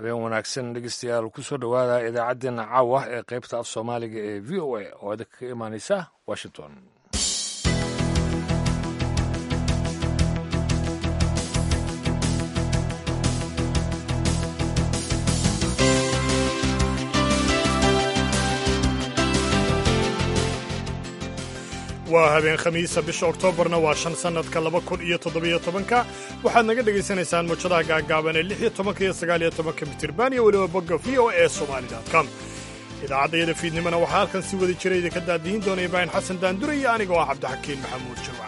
habeen wanaagsan dhegeystayaal kusoo dhowaada idaacaddeenna caawa ee qaybta af soomaaliga ee v o a oo idinka ka imaaneysa washington waa habeen khamiisa bisha oktoobarna waa shan sannadka laba kun iyo toddobiyo tobanka waxaad naga dhegaysanaysaan muujadaha gaagaaban ee lix iyo tobanka iyo sagaal iyo tobanka mitirban iyo weliba bogga v o e somaali.com idaacaddayada fiidnimona waxaa halkan si wada jira idinka daadihin doona ibraahim xasan daandure iyo anigoo ah cabdixakiin maxamuud jimca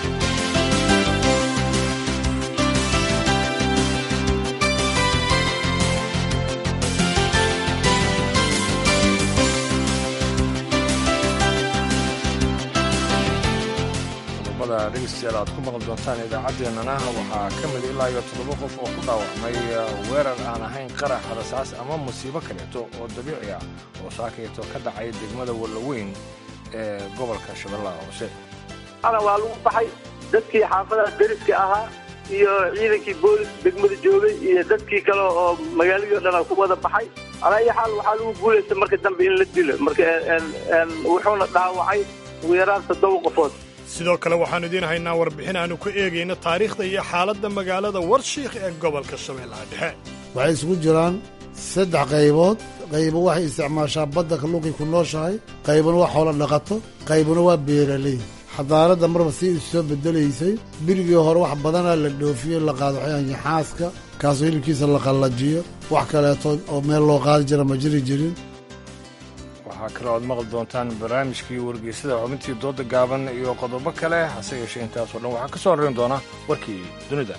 dhegeystayaal aad ku maqli doontaan idaacaddeenana waxaa ka mid ilaa iyo toddoba qof oo ku dhaawacmay weerar aan ahayn qarax rasaas ama musiibo kaleeto oo dabiici ah oo saakayto ka dhacay degmada wallaweyn ee gobolka shabeellaha hoose ana waa lagu baxay dadkii xaafadaha deriska ahaa iyo ciidankii boolis degmada joogay iyo dadkii kale oo magaaladii o dhan ku wada baxay alaayo xaal waxaa lagu guulaysta marka dambe in la dilo marka wuxuuna dhaawacay ugu yaraan toddoba qofood sidoo kale waxaannu idiin haynaa warbixin aannu ku eegayno taariikhda iyo xaaladda magaalada warshiikh ee gobolka shabeellaha dhexe waxay isugu jiraan saddex qaybood qaybo waxay isticmaashaa badda kalluunkay ku nooshahay qaybuna waa xoolo dhaqato qaybuna waa beeraley xadaaradda marba si isu soo bedelaysay birigii hore wax badanaa la dhoofiyo la qaado xayaanyaxaaska kaasoo hilibkiisa la qallajiyo wax kaleeto oo meel loo qaadi jira ma jiri jirin waxaa kale oad maqli doontaan barnaamijkii wargeysada xubintii dooda gaaban iyo qodobo kale hase yeeshee intaasoo dhan waxaa ka soo horrayn doona warkii dunida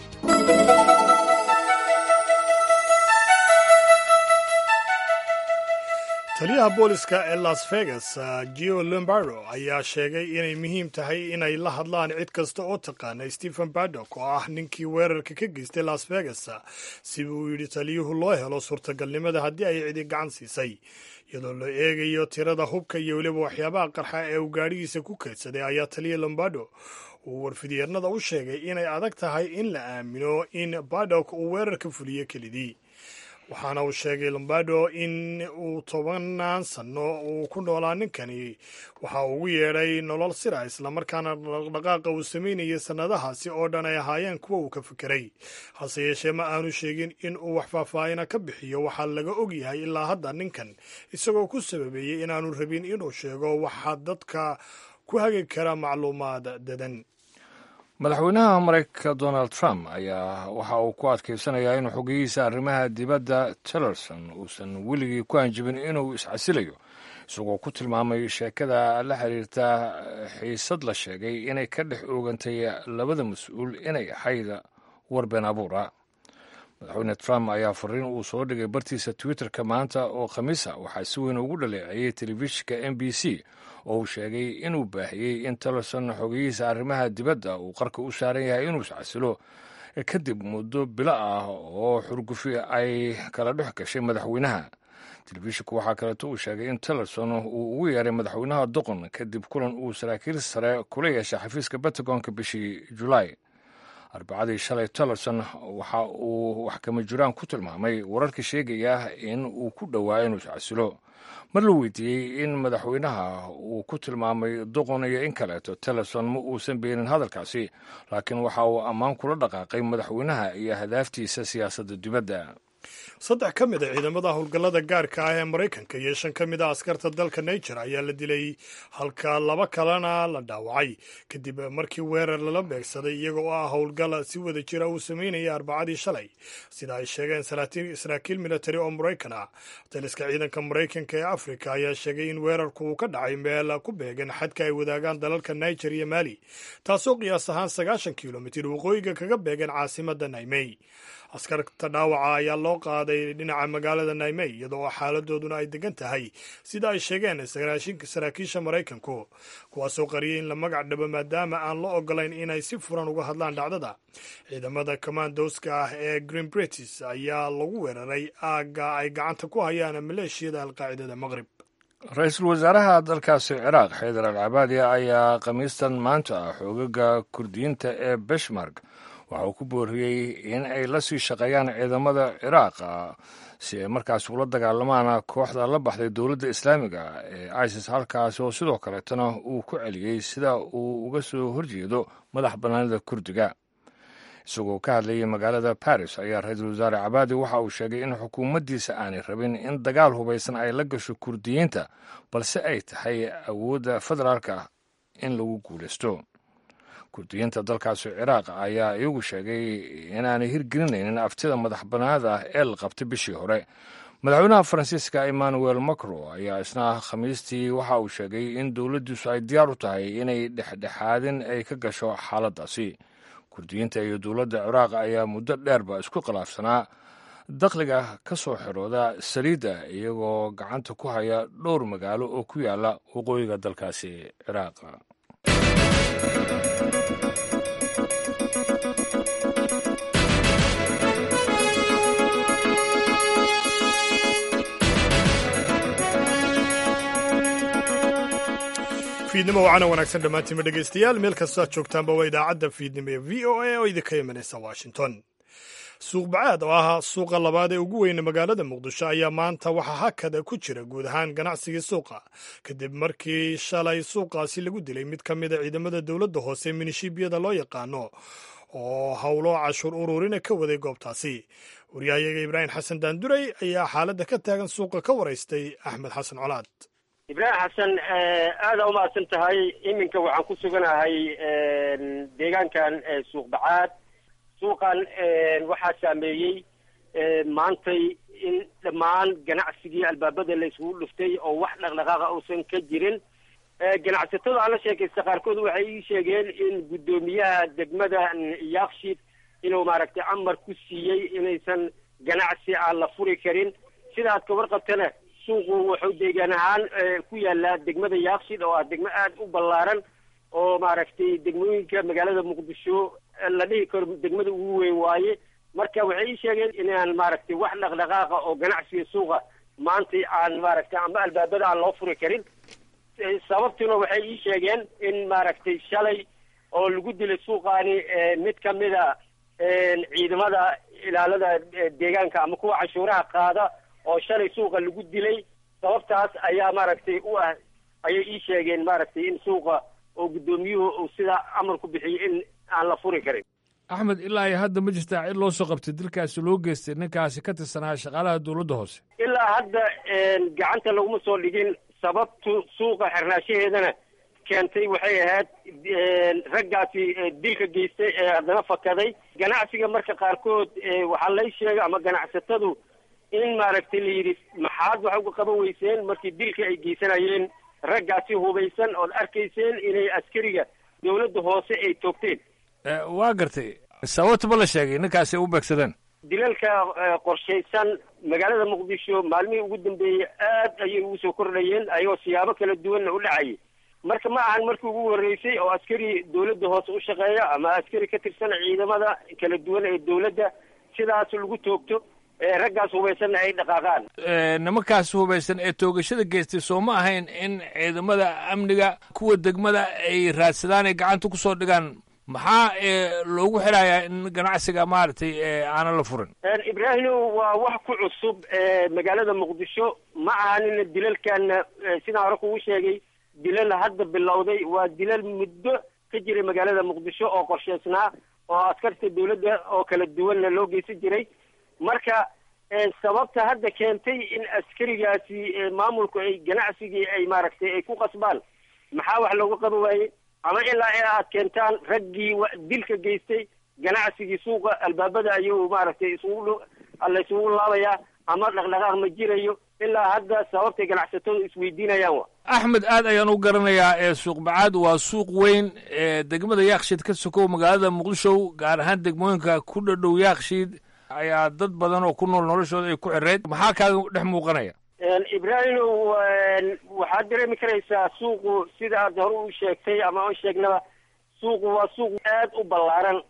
taliyaha booliska ee las vegas gio lombardo ayaa sheegay inay muhiim tahay inay la hadlaan cid kasta oo taqaana stephen badok oo ah ninkii weerarka ka geystay las vegas si uu yidhi taliyuhu loo helo suurtagalnimada haddii ay cidi gacan siisay iyadoo la eegayo tirada hubka iyo weliba waxyaabaha qarxa ee uu gaadhigiisa ku keydsaday ayaa taliya lombardo uu warfidyeernada u sheegay inay adag tahay in la aamino in badok uu weerarka fuliyo kelidii waxaana uu sheegay lombardo in uu tobanaan sanno uu ku noolaa ninkani waxa uu ugu yeedhay nolol sira islamarkaana dhaqdhaqaaqa uu samaynayay sannadahaasi oo dhan ay ahaayeen kuwa uu ka fekeray hase yeeshee ma aanu sheegin in uu wax faahfaahina ka bixiyo waxaa laga og yahay ilaa hadda ninkan isagoo ku sababeeyey inaanu rabin inuu sheego waxaa dadka ku hagi kara macluumaad dadan madaxweynaha maraykanka donald trump ayaa waxa uu ku adkaysanayaa inuu xogeyihiisa arrimaha dibadda tillerson uusan weligii ku hanjibin inuu iscasilayo isagoo ku tilmaamay sheekada la xiriirta xiisad la sheegay inay ka dhex oogantay labada mas-uul inay ahayd war been abuura madaxweyne trump ayaa fariin uu soo dhigay bartiisa twitterka maanta oo khamiisa waxaa si weyn ugu dhaleeceeyey telefishinka m b c oo uu sheegay inuu baahiyey in tillerson xogeyihiisa arrimaha dibadda uu qarka u saaran yahay inuu iscasilo kadib muddo bilo ah oo xurgufi ay kala dhex gashay madaxweynaha telefishinku waxaa kaleeto uu sheegay in tillerson uu ugu yeeray madaxweynaha doqon kadib kulan uu saraakiil sare kula yeeshay xafiiska pentagonka bishii julaay arbacadii shalay tillerson waxa uu wax kama jiraan ku tilmaamay wararka sheegaya in uu ku dhowaa inuu iscasilo mar la weydiiyey in madaxweynaha uu ku tilmaamay doqon iyo in kaleeto tillerson ma uusan beenin hadalkaasi laakiin waxa uu ammaan kula dhaqaaqay madaxweynaha iyo hadaaftiisa siyaasadda dibadda saddex ka mid a ciidamada howlgallada gaarka ah ee maraykanka iyo shan ka mid a askarta dalka niger ayaa la dilay halka laba kalena la dhaawacay kadib markii weerar lala beegsaday iyaga oo ah howlgal si wada jira uu sameynaya arbacadii shalay sida ay sheegeen saraakiil militari oo maraykan ah taliska ciidanka maraykanka ee afrika ayaa sheegay in weerarku uu ka dhacay meel ku beegan xadka ay wadaagaan dalalka niger iyo mali taasoo qiyaas ahaan sagaashan kilomitir waqooyiga kaga beegan caasimada naymey askarta dhaawaca ayaa loo qaaday dhinaca magaalada naymey iyadoo xaaladooduna ay degan tahay sida ay sheegeen saraakiisha maraykanku kuwaasoo qariyay in la magac dhabo maadaama aan la ogolayn inay si furan uga hadlaan dhacdada ciidamada commandoska ah ee green britis ayaa lagu weeraray aagga ay gacanta ku hayaan maleeshiyada alqaacidada maqrib ra-iisul wasaaraha dalkaasi ciraaq xaydar al cabaadi ayaa khamiistan maanta ah xoogaga kurdiyiinta ee beshmark waxa uu ku booriyey in ay la sii shaqeeyaan ciidamada ciraaq si ay markaas ula dagaalamaan kooxda la baxday dowladda islaamiga ee isis halkaasi oo sidoo kaleetana uu ku celiyey sida uu uga soo horjeedo madax bannaanida kurdiga isagoo ka hadlayay magaalada baris ayaa ra-iisul wasaare cabaadi waxa uu sheegay in xukuumaddiisa aanay rabin in dagaal hubaysan ay la gasho kurdiyiinta balse ay tahay awoodda federaalka in lagu guulaysto kurdiyiinta dalkaasi ciraaq ayaa iyagu sheegay inaanay hirgelinaynin aftida madax bannaanada ah ee la qabtay bishii hore madaxweynaha faransiiska emmanuel macron ayaa isna khamiistii waxa uu sheegay in dowladdiisu ay diyaar u tahay inay dhexdhexaadin ay ka gasho xaaladdaasi kurdiyiinta iyo dowladda ciraaq ayaa muddo dheerba isku khilaafsanaa dakhliga ka soo xirooda saliidda iyagoo gacanta ku haya dhowr magaalo oo ku yaala waqooyiga dalkaasi ciraaq fiidnimo wacana wanaagsan dhammaantiinba dhegaystayaal meel kastoo aad joogtaanba waa idaacadda fiidnimo ee v o a oo idinka imanaysa washington suuq bacaad oo ah suuqa labaad ee ugu weyne magaalada muqdisho ayaa maanta waxaa hakada ku jira guud ahaan ganacsigii suuqa kadib markii shalay suuqaasi lagu dilay mid ka mida ciidamada dowladda hoose minishiibiyada loo yaqaano oo howlo cashuur ururina ka waday goobtaasi waryahayaga ibraahim xasan daanduray ayaa xaaladda ka taagan suuqa ka waraystay axmed xasan colaad ibraahim xasan aada umahadsan tahay iminka waxaan ku suganahay deegaankan suuq bacaad suuqan waxaa saameeyey maantay in dhammaan ganacsigii albaabada la isugu dhuftay oo wax dhaqdhaqaaqa uusan ka jirin ganacsatada aan la sheekaysta qaarkood waxay ii sheegeen in guddoomiyaha degmada yaakshid inuu maaragtay amar ku siiyey inaysan ganacsi aan la furi karin sidaad ka warqabtana suuqu wuxuu deegaan ahaan ku yaalaa degmada yaakshid oo ah degmo aada u ballaaran oo maaragtay degmooyinka magaalada muqdisho la dhihi karo degmada ugu weyn waaye marka waxay ii sheegeen inaan maaragtay wax dhaqdhaqaaqa oo ganacsiga suuqa maanta aan maaragtay ama albaabada aan loo furi karin sababtuna waxay ii sheegeen in maaragtay shalay oo lagu dilay suuqaani mid ka mida ciidamada ilaalada deegaanka ama kuwa cashuuraha qaada oo shalay suuqa lagu dilay sababtaas ayaa maaragtay u ah ayay ii sheegeen maaragtay in suuqa oo guddoomiyuhu uu sidaa amar ku bixiyey in aan la furi karin axmed ilaa iyo hadda ma jirtaa cid loo soo qabtay dilkaasi loo geystay ninkaasi ka tirsanaa shaqaalaha dowladda hoose ilaa hadda gacanta laguma soo dhigin sababtu suuqa xirnaashaheedana keentay waxay ahayd raggaasi dilka geystay ee haddana fakaday ganacsiga marka qaarkood waxaa lay sheegay ama ganacsatadu in maaragtay la yidhi maxaad wax uga qaban weyseen markii dilka ay geysanayeen raggaasi hubaysan ood arkayseen inay askariga dowladda hoose ay toogteen waa gartay sababta ma la sheegay ninkaasi ay u beegsadeen dilalka qorshaysan magaalada muqdisho maalmihii ugu dambeeyey aad ayay ugu soo kordhayeen ayagoo siyaabo kala duwanna u dhacayay marka ma ahan markii ugu horreysay oo askari dowladda hoose u shaqeeya ama askari ka tirsan ciidamada kala duwan ee dowladda sidaas lagu toogto raggaas hubaysanna ay dhaqaaqaan nimankaas hubaysan ee toogashada geystay soo ma ahayn in ciidamada amniga kuwa degmada ay raadsadaan ay gacanta kusoo dhigaan maxaa loogu xidhayaa in ganacsiga maaragtay aanan la furin ibraahimo waa wax ku cusub magaalada muqdisho ma ahanina dilalkana sidaan hore kugu sheegay dilal hadda bilowday waa dilal muddo ka jiray magaalada muqdisho oo qorshaysnaa oo askarta dowladda oo kala duwanna loo geysan jiray marka sababta hadda keentay in askarigaasi maamulku ay ganacsigii ay maaragtay ay ku qasbaan maxaa wax looga qaban waayey ama ilaa in aad keentaan raggii dilka geystay ganacsigii suuqa albaabada ayuu maaragtay isugu la isugu laabayaa ama dhaqdhaqaaq ma jirayo ilaa hadda sababtay ganacsatadu isweydiinayaan wa axmed aad ayaan u garanayaa ee suuq bacaad waa suuq weyn ee degmada yaakshiid ka sokow magaalada muqdisho gaar ahaan degmooyinka ku dhadhow yaakshiid ayaa dad badan oo ku nool noloshooda ay ku xireyd maxaa kaaga dhex muuqanaya ibraahimo waxaad dareemi karaysaa suuqu sida aad hore u sheegtay ama u sheegnaba suuqu waa suuq aad u ballaaran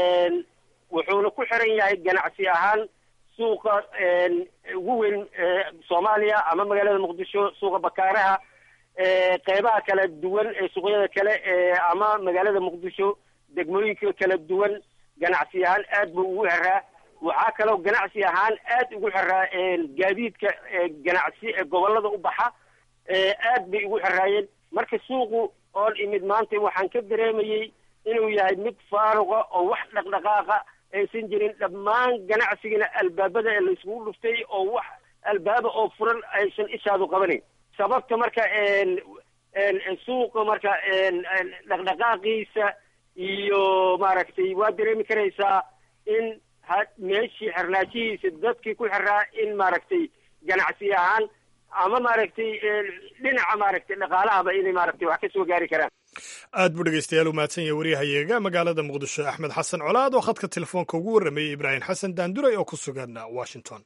wuxuuna ku xiran yahay ganacsi ahaan suuqa ugu weyn soomaaliya ama magaalada muqdisho suuqa bakaaraha qeybaha kala duwan ee suuqyada kale ama magaalada muqdisho degmooyinka kala duwan ganacsi ahaan aad buu ugu xiraa waxaa kaloo ganacsi ahaan aad ugu xiraa gaadiidka ganacsi ee gobollada u baxa aad bay ugu xiraayeen marka suuqu oon imid maanta waxaan ka dareemayey inuu yahay mid faaruqa oo wax dhaqdhaqaaqa aysan jirin dhammaan ganacsigana albaabada ee layskugu dhuftay oo wax albaaba oo furan aysan ishaadu qabanayn sababta marka suuqa marka dhaqdhaqaaqiisa iyo maaragtay waa dareemi karaysaa in ha meeshii xirnaajihiisa dadkii ku xiraa in maaragtay ganacsi ahaan ama maaragtay dhinaca maaragtay dhaqaalahaba inay maaragtay wax ka soo gaari karaan aad buu dhegeystayaal u mahadsan yahay waryahayaga magaalada muqdisho axmed xasan colaad oo khadka telefoonka ugu warrameeyey ibraahim xasan daanduray oo ku sugan washington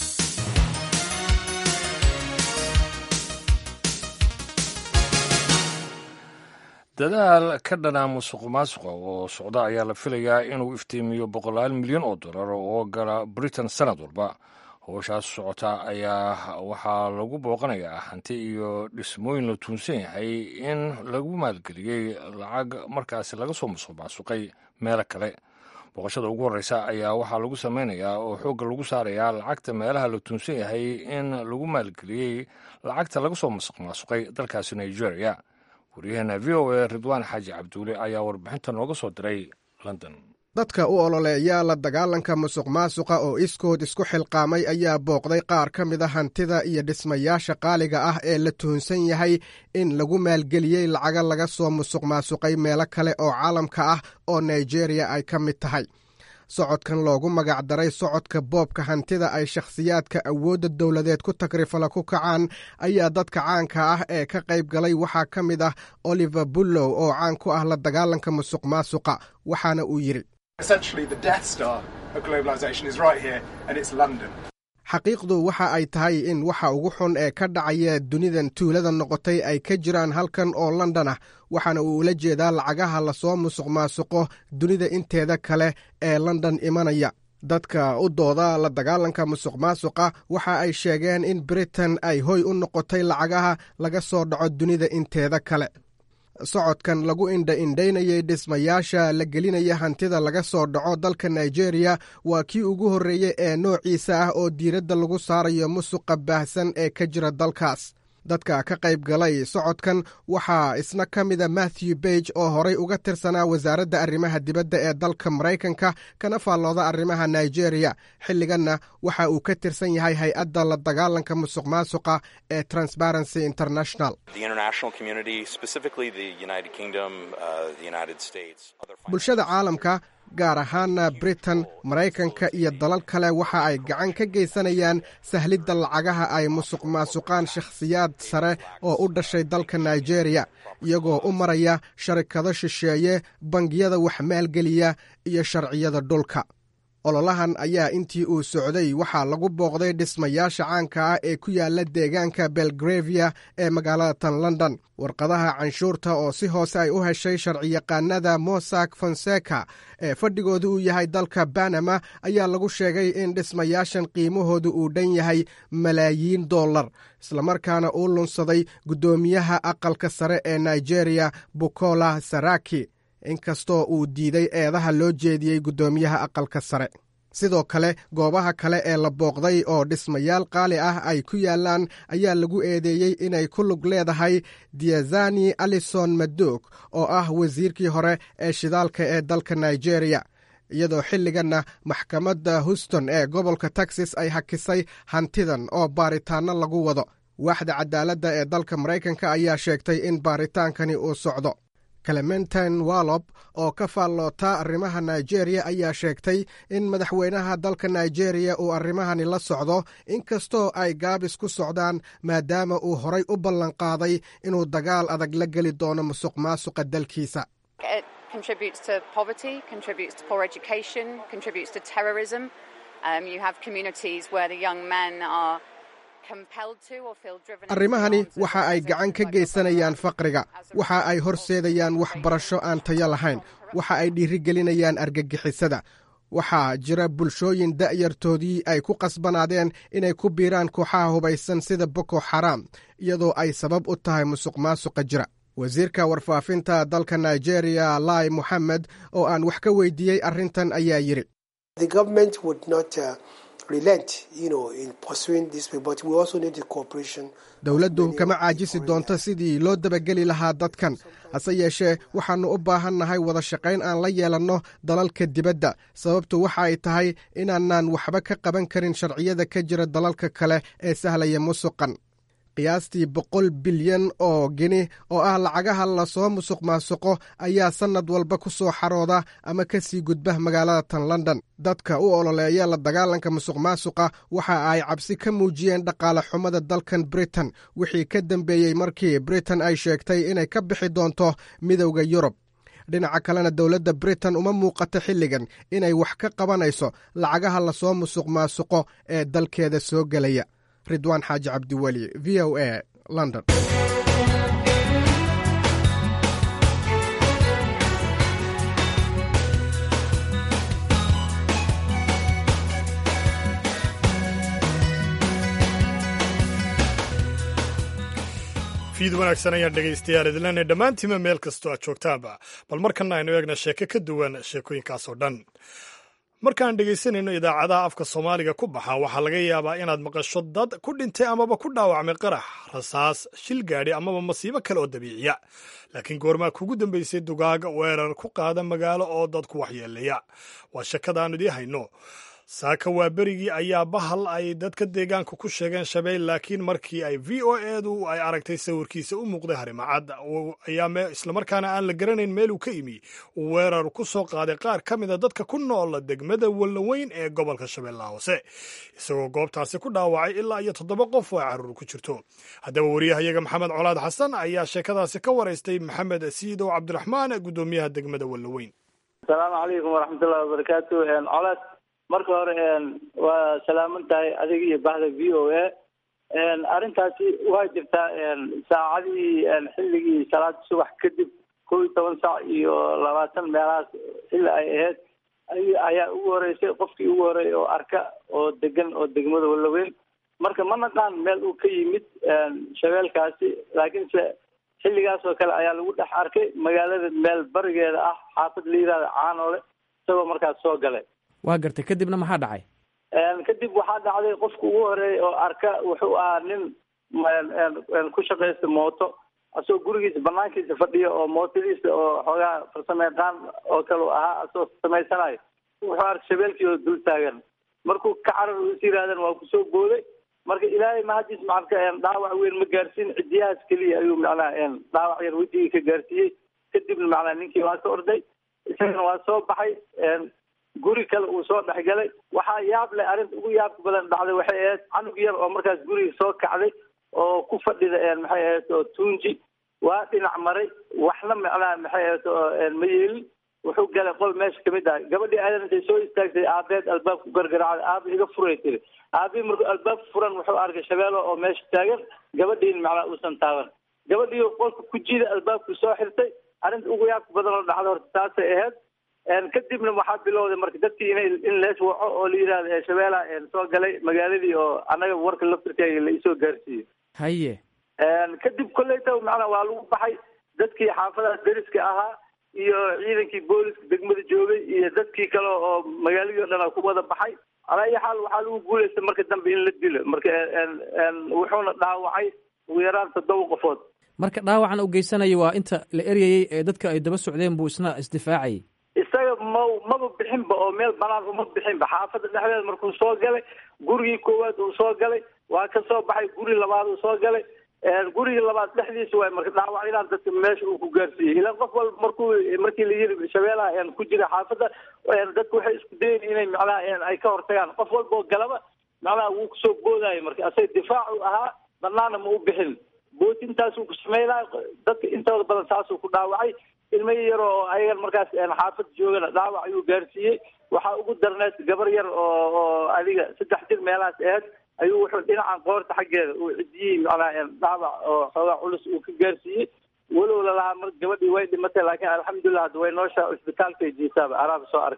dadaal ka dhanaa musuq maasuqa oo socda ayaa la filayaa inuu iftiimiyo boqolaal milyan oo dollar oo gala britain sanad walba howshaas socota ayaa waxaa lagu booqanayaa hanti iyo dhismooyin la tuunsan yahay in lagu maalgeliyey lacag markaasi laga soo musuq maasuqay meelo kale booqashada ugu horreysa ayaa waxaa lagu sameynayaa oo xoogga lagu saarayaa lacagta meelaha la tuunsan yahay in lagu maalgeliyey lacagta laga soo musuq maasuqay dalkaasi nigeria waryaheena v o a ridwaan xaaji cabduule ayaa warbixinta nooga soo diray london dadka u ololeeya la dagaalanka musuq maasuqa oo iskood isku xilqaamay ayaa booqday qaar ka mid a hantida iyo dhismayaasha qaaliga ah ee la tuhunsan yahay in lagu maalgeliyey lacaga laga soo musuq maasuqay meelo kale oo caalamka ah oo nigeriya ay ka mid tahay socodkan loogu magac daray socodka boobka hantida ay shakhsiyaadka awoodda dowladeed ku tagrifala ku kacaan ayaa dadka caanka ah ee ka qayb galay waxaa ka mid ah oliver bullow oo caan ku ah la dagaalanka musuq maasuqa waxaana uu yidhi xaqiiqdu waxa ay tahay in waxa ugu xun ee ka dhacaya dunidan tuulada noqotay ay ka jiraan halkan oo london ah waxaana uu ula jeedaa lacagaha lasoo musuq maasuqo dunida inteeda kale ee london imanaya dadka u dooda la dagaalanka musuq maasuqa waxa ay sheegeen in britain ay hoy u noqotay lacagaha laga soo dhaco dunida inteeda kale socodkan lagu indha indhaynayay dhismayaasha la gelinaya hantida laga soo dhaco dalka nigeria waa kii ugu horreeyey ee noociisa ah oo diiradda lagu saarayo musuqa baahsan ee ka jira dalkaas dadka ka qayb galay socodkan waxaa isna ka mida matthew bage oo horay uga tirsanaa wasaaradda arrimaha dibadda ee dalka maraykanka kana faallooda arrimaha nigeria xilliganna waxa uu ka tirsan yahay hay-adda la dagaalanka musuq maasuqa ee transparency international bulshada caalamka gaar ahaana britain maraykanka iyo dalal kale waxa ay gacan ka geysanayaan sahlidda lacagaha ay musuq maasuqaan shakhsiyaad sare oo u dhashay dalka nigeria iyagoo u maraya sharikado shisheeye bangiyada wax maalgeliya iyo sharciyada dhulka ololahan ayaa intii uu socday waxaa lagu booqday dhismayaasha caanka ah ee ku yaala deegaanka belgravia ee magaalada tan london warqadaha canshuurta oo si hoose ay u heshay sharciyaqaanada mosak fonseca ee fadhigooda uu yahay dalka banama ayaa lagu sheegay in dhismayaashan qiimahooda uu dhan yahay malaayiin dollar islamarkaana uu lunsaday guddoomiyaha aqalka sare ee nigeria bukola saraki inkastoo uu diiday eedaha loo jeediyey guddoomiyaha aqalka sare sidoo kale goobaha kale ee la booqday oo dhismayaal qaali ah ay ku yaalaan ayaa lagu eedeeyey inay ku lug leedahay diazani alison madog oo ah wasiirkii hore ee shidaalka ee dalka nigeria iyadoo xilliganna maxkamadda houston ee gobolka texas ay hakisay hantidan oo baaritaanno lagu wado waaxda cadaaladda ee dalka maraykanka ayaa sheegtay in baaritaankani uu socdo clementin wallop oo ka faalloota arrimaha nigeria ayaa sheegtay in madaxweynaha dalka nigeria uu arrimahani la socdo inkastoo ay gaabis ku socdaan maadaama uu horay u ballanqaaday inuu dagaal adag la geli doono musuq maasuqa dalkiisa arrimahani waxa ay gacan ka geysanayaan faqriga waxa ay horseedayaan waxbarasho aan tayo lahayn waxa ay dhiirigelinayaan argagixisada waxaa jira bulshooyin da'yartoodii ay ku qasbanaadeen inay ku biiraan kooxaha hubaysan sida boko xaraam iyadoo ay sabab u tahay musuq maasuqa jira wasiirka warfaafinta dalka nigeria lai moxamed oo aan wax ka weydiiyey arrintan ayaa yidhi dowladdu kama caajisi doonto sidii loo dabageli lahaa dadkan hase yeeshee waxaannu u baahannahay wada shaqayn aan la yeelanno dalalka dibadda sababtu waxa ay tahay inaanaan waxba ka qaban karin sharciyada ka jira dalalka kale ee sahlaya musuqan qiyaastii boqol bilyan oo geni oo ah lacagaha lasoo musuq maasuqo ayaa sannad walba ku soo xarooda ama ka sii gudba magaalada tan london dadka u ololeeya la dagaalanka musuq maasuqa waxa ay cabsi ka muujiyeen dhaqaale xumada dalkan britain wixii ka dambeeyey markii britain ay sheegtay inay ka bixi doonto midowda yurub dhinaca kalena dowladda britain uma muuqato xilligan inay wax ka qabanayso lacagaha lasoo musuq maasuqo ee dalkeeda soo gelaya ridwaan xaaji cabdiweli v o a london fiid wanaagsan ayaan dhegaystayaal idilana dhammaantiima meel kastoo aad joogtaanba bal markana aynu eegna sheeko ka duwan sheekooyinkaasoo dhan markaan dhegaysanayno idaacadaha afka soomaaliga ku baxa waxaa laga yaabaa inaad maqasho dad ku dhintay amaba ku dhaawacmay qarax rasaas shil gaadhi amaba masiibo kale oo dabiiciya laakiin goormaa kugu dambaysay dugaaga weerar ku qaada magaalo oo dadku waxyeeleeya waa shakada aanu idii hayno saaka waa berigii ayaa bahal ay dadka deegaanka ku sheegeen shabeel laakiin markii ay v o edu ay aragtay sawirkiisa u muuqday harimacad ayaa islamarkaana aan la garanayn meeluu ka imi uu weerar ku soo qaaday qaar ka mida dadka ku noola degmada wallaweyn ee gobolka shabeellaha hoose isagoo goobtaasi ku dhaawacay ilaa iyo toddoba qof oo ay caruur ku jirto haddaba wariyahayaga maxamed colaad xasan ayaa sheekadaasi ka waraystay maxamed siidow cabdiraxmaan guddoomiyaha degmada wallaweyn asalaamu calaykum waraxmatullahi wabarakaatu colaad marka hore waa salaaman tahay adiga iyo bahda v o a arrintaasi waa jirtaa saacadihii xilligii salaada subax kadib kow iyo toban saac iyo labaatan meelahaas xilli ay ahayd ayaa ugu horeysay qofkii ugu horeeyay oo arka oo degan oo degmada wallaweyn marka ma naqaan meel uu ka yimid shabeelkaasi laakiinse xilligaas oo kale ayaa lagu dhex arkay magaalada meel barigeeda ah xaafad la yihahda caanoole isagoo markaas soo galay waa gartay kadibna maxaa dhacay kadib waxaa dhacday qofka ugu horeeyay oo arka wuxuu ahaa nin ku shaqaysta mooto asagoo gurigiisa banaankiisa fadhiya oo mootadiisa oo xoogaa farsamo yaqaan oo kale ahaa asagoo samaysanayo wuxuu arkay shabeelkii oo dul taagan markuu ka carar is yihaahdeen waa kusoo booday marka ilaahay mahadiis macalka dhaawac weyn ma gaarsiin cidiyahaas keliya ayuu macnaha dhaawac yar wejigii ka gaarsiiyey kadibna macnaha ninkii waa ka orday isagana waa soo baxay guri kale uu soo dhexgalay waxaa yaab leh arrinta ugu yaabka badan dhacday waxay ahayd canug yar oo markaas guriga soo kacday oo ku fadhida maxay ahayd oo tuunji waa dhinac maray waxna macnaha maxay ahayd oo ma yeelin wuxuu galay qol meesha kamid ah gabadhii aadan intay soo istaagtay aabeed albaab ku gargaraacday aaba iga furay tiri aabii markuu albaab furan wuxuu arkay shabeelo oo meesha taagan gabadhiin macnaha uusan taaban gabadhii qolka ku jida albaabku soo xirtay arrinta ugu yaabka badan oo dhacda horta taasay ahayd kadibna waxaa bilowday marka dadkii inay in lees waco oo la yidhahdo shabeelaha soo galay magaaladii oo annaga warka laftirkeega la isoo gaarsiiyey haye kadib kolleyta macnaa waa lagu baxay dadkii xaafadaha deriska ahaa iyo ciidankii booliska degmada joogay iyo dadkii kale oo magaaladii o dhan ku wada baxay alaa iyo xaal waxaa lagu guulaysta marka dambe in la dilo marka wuxuuna dhaawacay ugu yaraan toddoba qofood marka dhaawacan u geysanayo waa inta la eryayey ee dadka ay daba socdeen buu isna isdifaacayay isaga ma maba bixinba oo meel banaan uma bixinba xaafadda dhexdeeda markuu soo galay gurigii koowaad uu soo galay waa ka soo baxay guri labaad uu soo galay gurigii labaad dhexdiisa waay marka dhaawacyadaan dadka meesha uu ku gaarsiiyey ilaan qof walba markuu markii la yiri shabeelaha ku jira xaafadda dadku waxay isku dayen inay macnaha ay ka hortagaan qof walba oo galaba macnaha wuu kusoo boodaayo marka asaga difaacu ahaa banaana ma u bixin bootintaasuu ku sameynaya dadka intooda badan saasuu ku dhaawacay ilmo yar oo ayagan markaas xaafad joogana dhaawac ayuu gaarsiiyey waxaa ugu darneed gabar yar oo oo adiga saddex jir meelahaas aheyd ayuu wuxuu dhinacan qoorta xaggeeda uu cidiyey macnaha dhaawac oo xoogaa culus uu ka gaarsiiyey walow lalahaa mar gabadhii way dhimatay laakiin alxamdulilah hadda way nooshaa isbitaalkay jiisaaba araaba soo arkay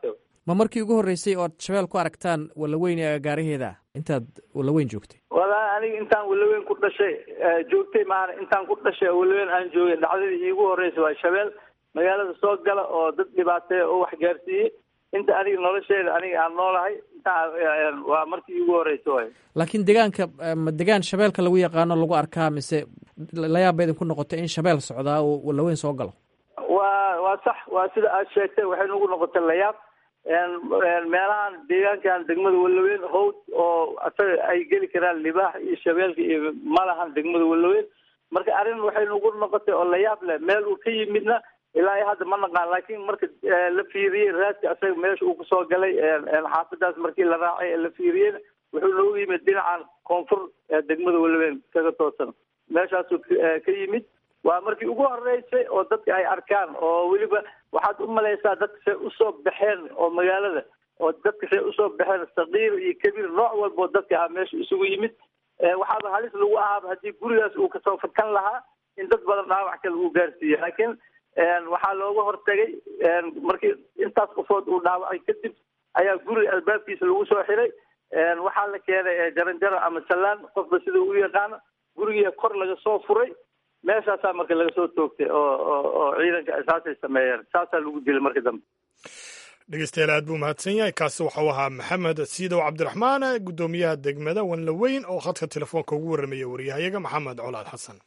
ma markii ugu horreysay ood shabeel ku aragtaan wallaweyn ee agaaraheeda intaad wallaweyn joogtay walaa aniga intaan walaweyn ku dhashay joogtay maana intaan ku dhashay walaweyn aan joogay dhacdadii iigu horreysay waa shabeel magaalada soo gala oo dad dhibaateeya oo wax gaarsiiyey inta aniga nolosheeda aniga aan noolahay intaa waa markii iigu horreysa waay laakiin degaanka ma degaan shabeelka lagu yaqaano lagu arkaa mise layaab ba idinku noqotay in shabeel socdaa oo wallaweyn soo galo waa waa sax waa sida aad sheegtay waxay nagu noqotay layaab meelahan deegaankan degmada wallaweyn howd oo asaga ay geli karaan libaax iyo shabeelka iyo malahan degmada wallaweyn marka arrin waxay nagu noqotay oo layaab leh meel uu ka yimidna ilaa iyo hadda ma naqaan laakiin marka la fiiriyey raadka asaga meesha uu kusoo galay xaafadaas markii la raacay ee la fiiriyeyna wuxuu noogu yimid dhinacan koonfur degmada wallaweyn kaga toosan meeshaasuu ka yimid waa markii ugu horeysay oo dadka ay arkaan oo weliba waxaad u malaysaa dadka say usoo baxeen oo magaalada oo dadka say usoo baxeen sakiir iyo kabiir nooc walboo dadka ah meesha isugu yimid waxaaba halis lagu ahaaba haddii gurigaas uu kasoo fakan lahaa in dad badan dhaawac kale uu gaarsiiyo laakiin waxaa looga hortagay markii intaas qofood uu dhaawacay kadib ayaa guriga albaabkiisa lagu soo xiray waxaa la keenay jaranjaro ama sallaan qofba sida u yaqaano gurigiia kor laga soo furay meeshaasaa marka laga soo toogtay oo oo ciidanka saasay sameeyeen saasaa lagu dilay marka dambe dhegeystayaal aad buu mahadsan yahay kaasi waxau ahaa maxamed siidow cabdiraxmaan guddoomiyaha degmada wanlaweyn oo khadka telefoonka ugu warramaya waryahayaga maxamed colaad xasan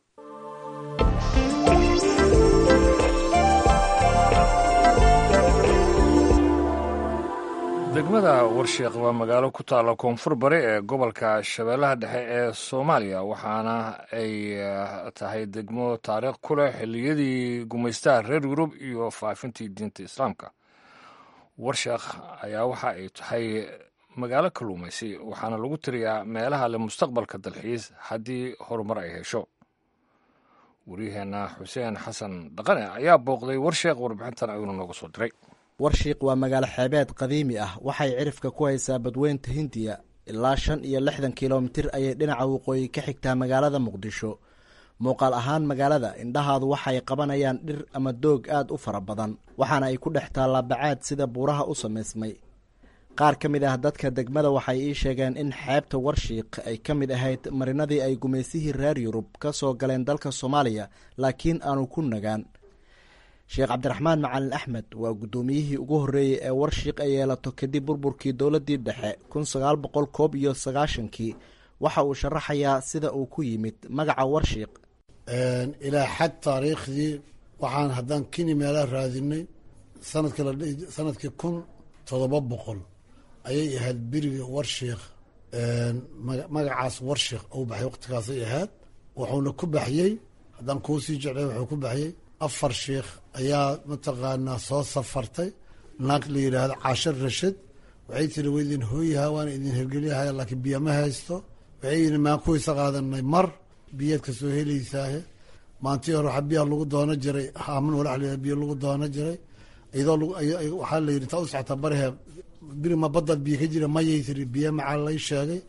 degmada warsheekh waa magaalo ku taalla koonfur bari ee gobolka shabeellaha dhexe ee soomaaliya waxaana ay tahay degmo taariikh ku leh xilliyadii gumaystaha reer yurub iyo faafintii diinta islaamka warsheekh ayaa waxa ay tahay magaalo kalluumaysi waxaana lagu tiriyaa meelaha le mustaqbalka dalxiis haddii horumar ay hesho waryaheenna xuseen xasan dhaqane ayaa booqday warsheekh warbixintan ayuuna nooga soo diray warshiiq waa magaalo xeebeed qadiimi ah waxay cirifka ku haysaa badweynta hindiya ilaa shan iyo lixdan kilomitir ayay dhinaca waqooyi ka xigtaa magaalada muqdisho muuqaal ahaan magaalada indhahaadu waxay qabanayaan dhir ama doog aad u fara badan waxaana ay ku dhex taallaa bacaad sida buuraha u samaysmay qaar ka mid ah dadka degmada waxay ii sheegeen in xeebta warshiiq ay ka mid ahayd marinadii ay gumaysihii reer yurub ka soo galeen dalka soomaaliya laakiin aanu ku nagaan sheekh cabdiraxmaan macalin axmed waa guddoomiyihii ugu horreeyey ee warshiiq ay yeelato kadib burburkii dowladdii dhexe kun sagaal boqol koob iyo sagaashankii waxa uu sharaxayaa sida uu ku yimid magaca warshiiq ilaa xad taariikhdii waxaan haddaan kini meelaa raadinay sanadkii la sanadkii kun toddoba boqol ayay ahayd beriga warshiikh magacaas warshiikh uu baxay waqtigaasay ahayd wuxuuna ku baxyey haddaan kuu sii jeclay wuxuu ku baxyey afar sheikh ayaa mataqaanaa soo safartay naag la yidhaahdo caashir rashid waxay tiri wa idin hooyaha waana idin hergelyahay laakiin biyo ma haysto waxay yidhi maan kuwaysa qaadanay mar biyaad ka soo helaysaahe maantii hore waxaa biyaha lagu doono jiray haaman walax la biyo lagu doono jiray iyadoo waxaa la yidhi intaa u socota barihe biri ma baddaad biyo ka jira mayay tiri biyo macaa lay sheegay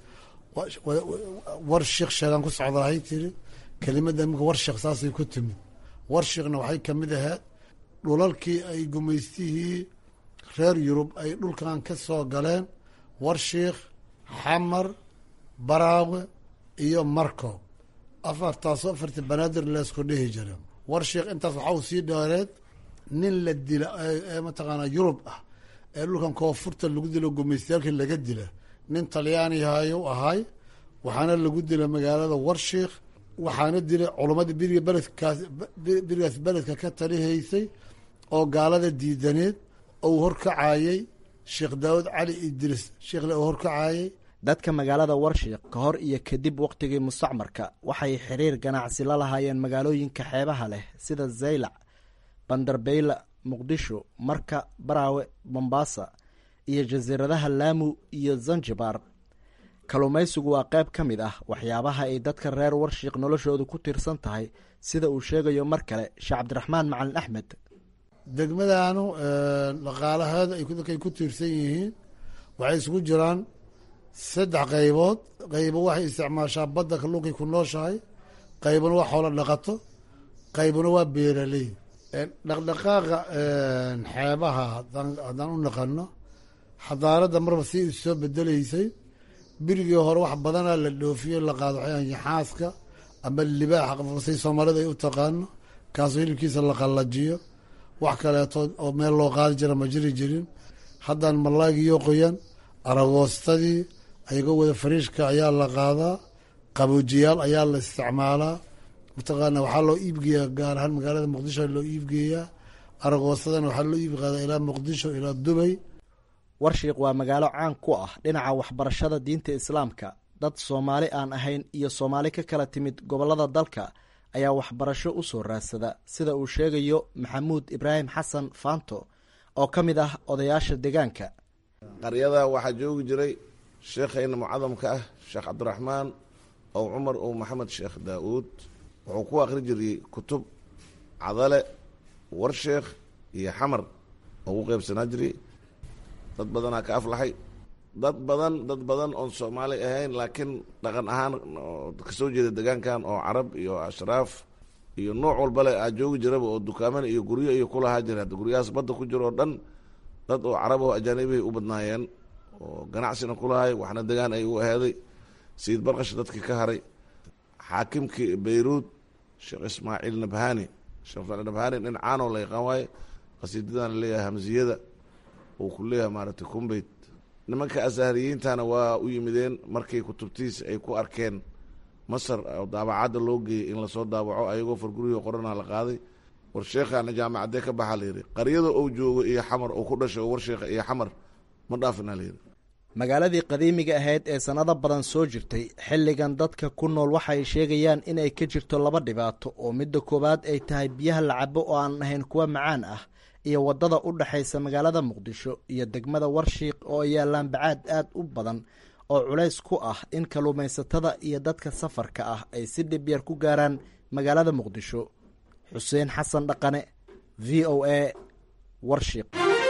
war sheikh sheegaan ku socdahay tiri kelimada imika war sheekh saasay ku timid warshiikhna waxay ka mid ahayd dhulalkii ay gumaystihii reer yurub ay dhulkan ka soo galeen warshiikh xamar baraawe iyo marco afartaasoo afartii banaadir leesku dhihi jira warshiikh intaas waxau sii dheereed nin la dila ee mataqaanaa yurub ah ee dhulkan koonfurta lagu dilo gumaystayaalkii laga dila nin talyaanihayu ahay waxaana lagu dila magaalada warshiikh waxaana dilay culamadii biriga beledkaas birigaas beledka ka talihaysay oo gaalada diidaneed ou horkacayey sheekh daawud cali idriis sheekhle uu horkacayey dadka magaalada warshiiq ka hor iyo kadib wakhtigii mustacmarka waxay xiriir ganacsi la lahaayeen magaalooyinka xeebaha leh sida zaylac bandarbeyla muqdisho marka baraawe mombasa iyo jasiiradaha laamu iyo zanjibar kalluumaysigu waa qayb ka mid ah waxyaabaha ay dadka reer warshiiq noloshoodu ku tiirsan tahay sida uu sheegayo mar kale sheekh cabdiraxmaan macalin axmed degmadanu dhaqaalaheeda ay dadka ay ku tiirsan yihiin waxay isugu jiraan saddex qaybood qaybo waxay isticmaashaa badda kalluunkay ku nooshahay qaybna waa xoolo dhaqato qaybna waa beeraley dhaqdhaqaaqa xeebaha haddaan u naqano xadaaradda marba si is soo bedelaysay birigii hore wax badanaa la dhoofiyo la qaado waxay xaaska ama libaaxa say soomaalida ay u taqaano kaasoo hilibkiisa la qallajiyo wax kaleeto oo meel loo qaadi jira ma jiri jirin haddaan malaagiyo qoyan aragoostadii ayagoo wada fariishka ayaa la qaadaa qaboojiyaal ayaa la isticmaalaa mataqaana waxaa loo iibgeeyaa gaar ahaan magaalada muqdisho loo iibgeeyaa aragoostadana waxaa loo iib qaadaa ilaa muqdisho ilaa dubay warshiiq waa magaalo caan ku ah dhinaca waxbarashada diinta islaamka dad soomaali aan ahayn iyo soomaali ka kala timid gobollada dalka ayaa waxbarasho u soo raadsada sida uu sheegayo maxamuud ibraahim xasan faanto oo ka mid ah odayaasha deegaanka qaryada waxaa joogi jiray sheekhayna mucadamka ah sheekh cabdiraxmaan ow cumar ow maxamed sheekh daa-uud wuxuu ku akhri jiriyey kutub cadale warsheekh iyo xamar oo u qeybsanaa jiray dad badanaa ka aflaxay dad badan dad badan oon soomaali ahayn laakiin dhaqan ahaan kasoo jeeda degaankan oo carab iyo ashraaf iyo nooc walbale aa joogi jiraba oo dukaaman iyo guryo iyo kulahaa jira hadda guryahaas badda ku jiro oo dhan dad oo carab oo ajaanibihay u badnaayeen oo ganacsina kulahay waxna degaan ay u aheeday sayid barkash dadkii ka haray xaakimkii bayruud sheekh ismaaciil nabhani sheekh ismaaciil nabhani nin caanoo la yaqaan waaye qasiidadana leeyahay hamsiyada uu ku leeyahay maaragtay kumbeyt nimanka asaariyiintana waa u yimideen markay kutubtiis ay ku arkeen masar oo daabacadda loo geeyey in lasoo daawaco ayagoo fargurihii qorana la qaaday war sheekhaana jaamacadee ka baxaa layidhi qaryada ou joogo iyo xamar uu ku dhashay oo war sheekha iyo xamar ma dhaafina layidhi magaaladii qadiimiga ahayd ee sannado badan soo jirtay xilligan dadka ku nool waxay sheegayaan inay ka jirto laba dhibaato oo midda koowaad ay tahay biyaha la cabo oo aan ahayn kuwa macaan ah iyo waddada u dhexaysa magaalada muqdisho iyo degmada warshiiq oo ay yaallaan bacaad aad u badan oo culays ku ah in kalluumaysatada iyo dadka safarka ah ay si dhib yar ku gaaraan magaalada muqdisho xuseen xasan dhaqane v o a warshiiq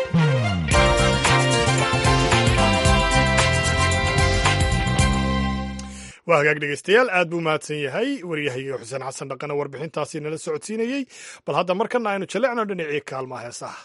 waa hagaag dhegeystayaal aad buu mahadsan yahay waryahayga xuseen xasan dhaqane warbixintaasi nala socodsiinayey bal hadda markana aynu jallecno dhinacii kaalmaha heesaha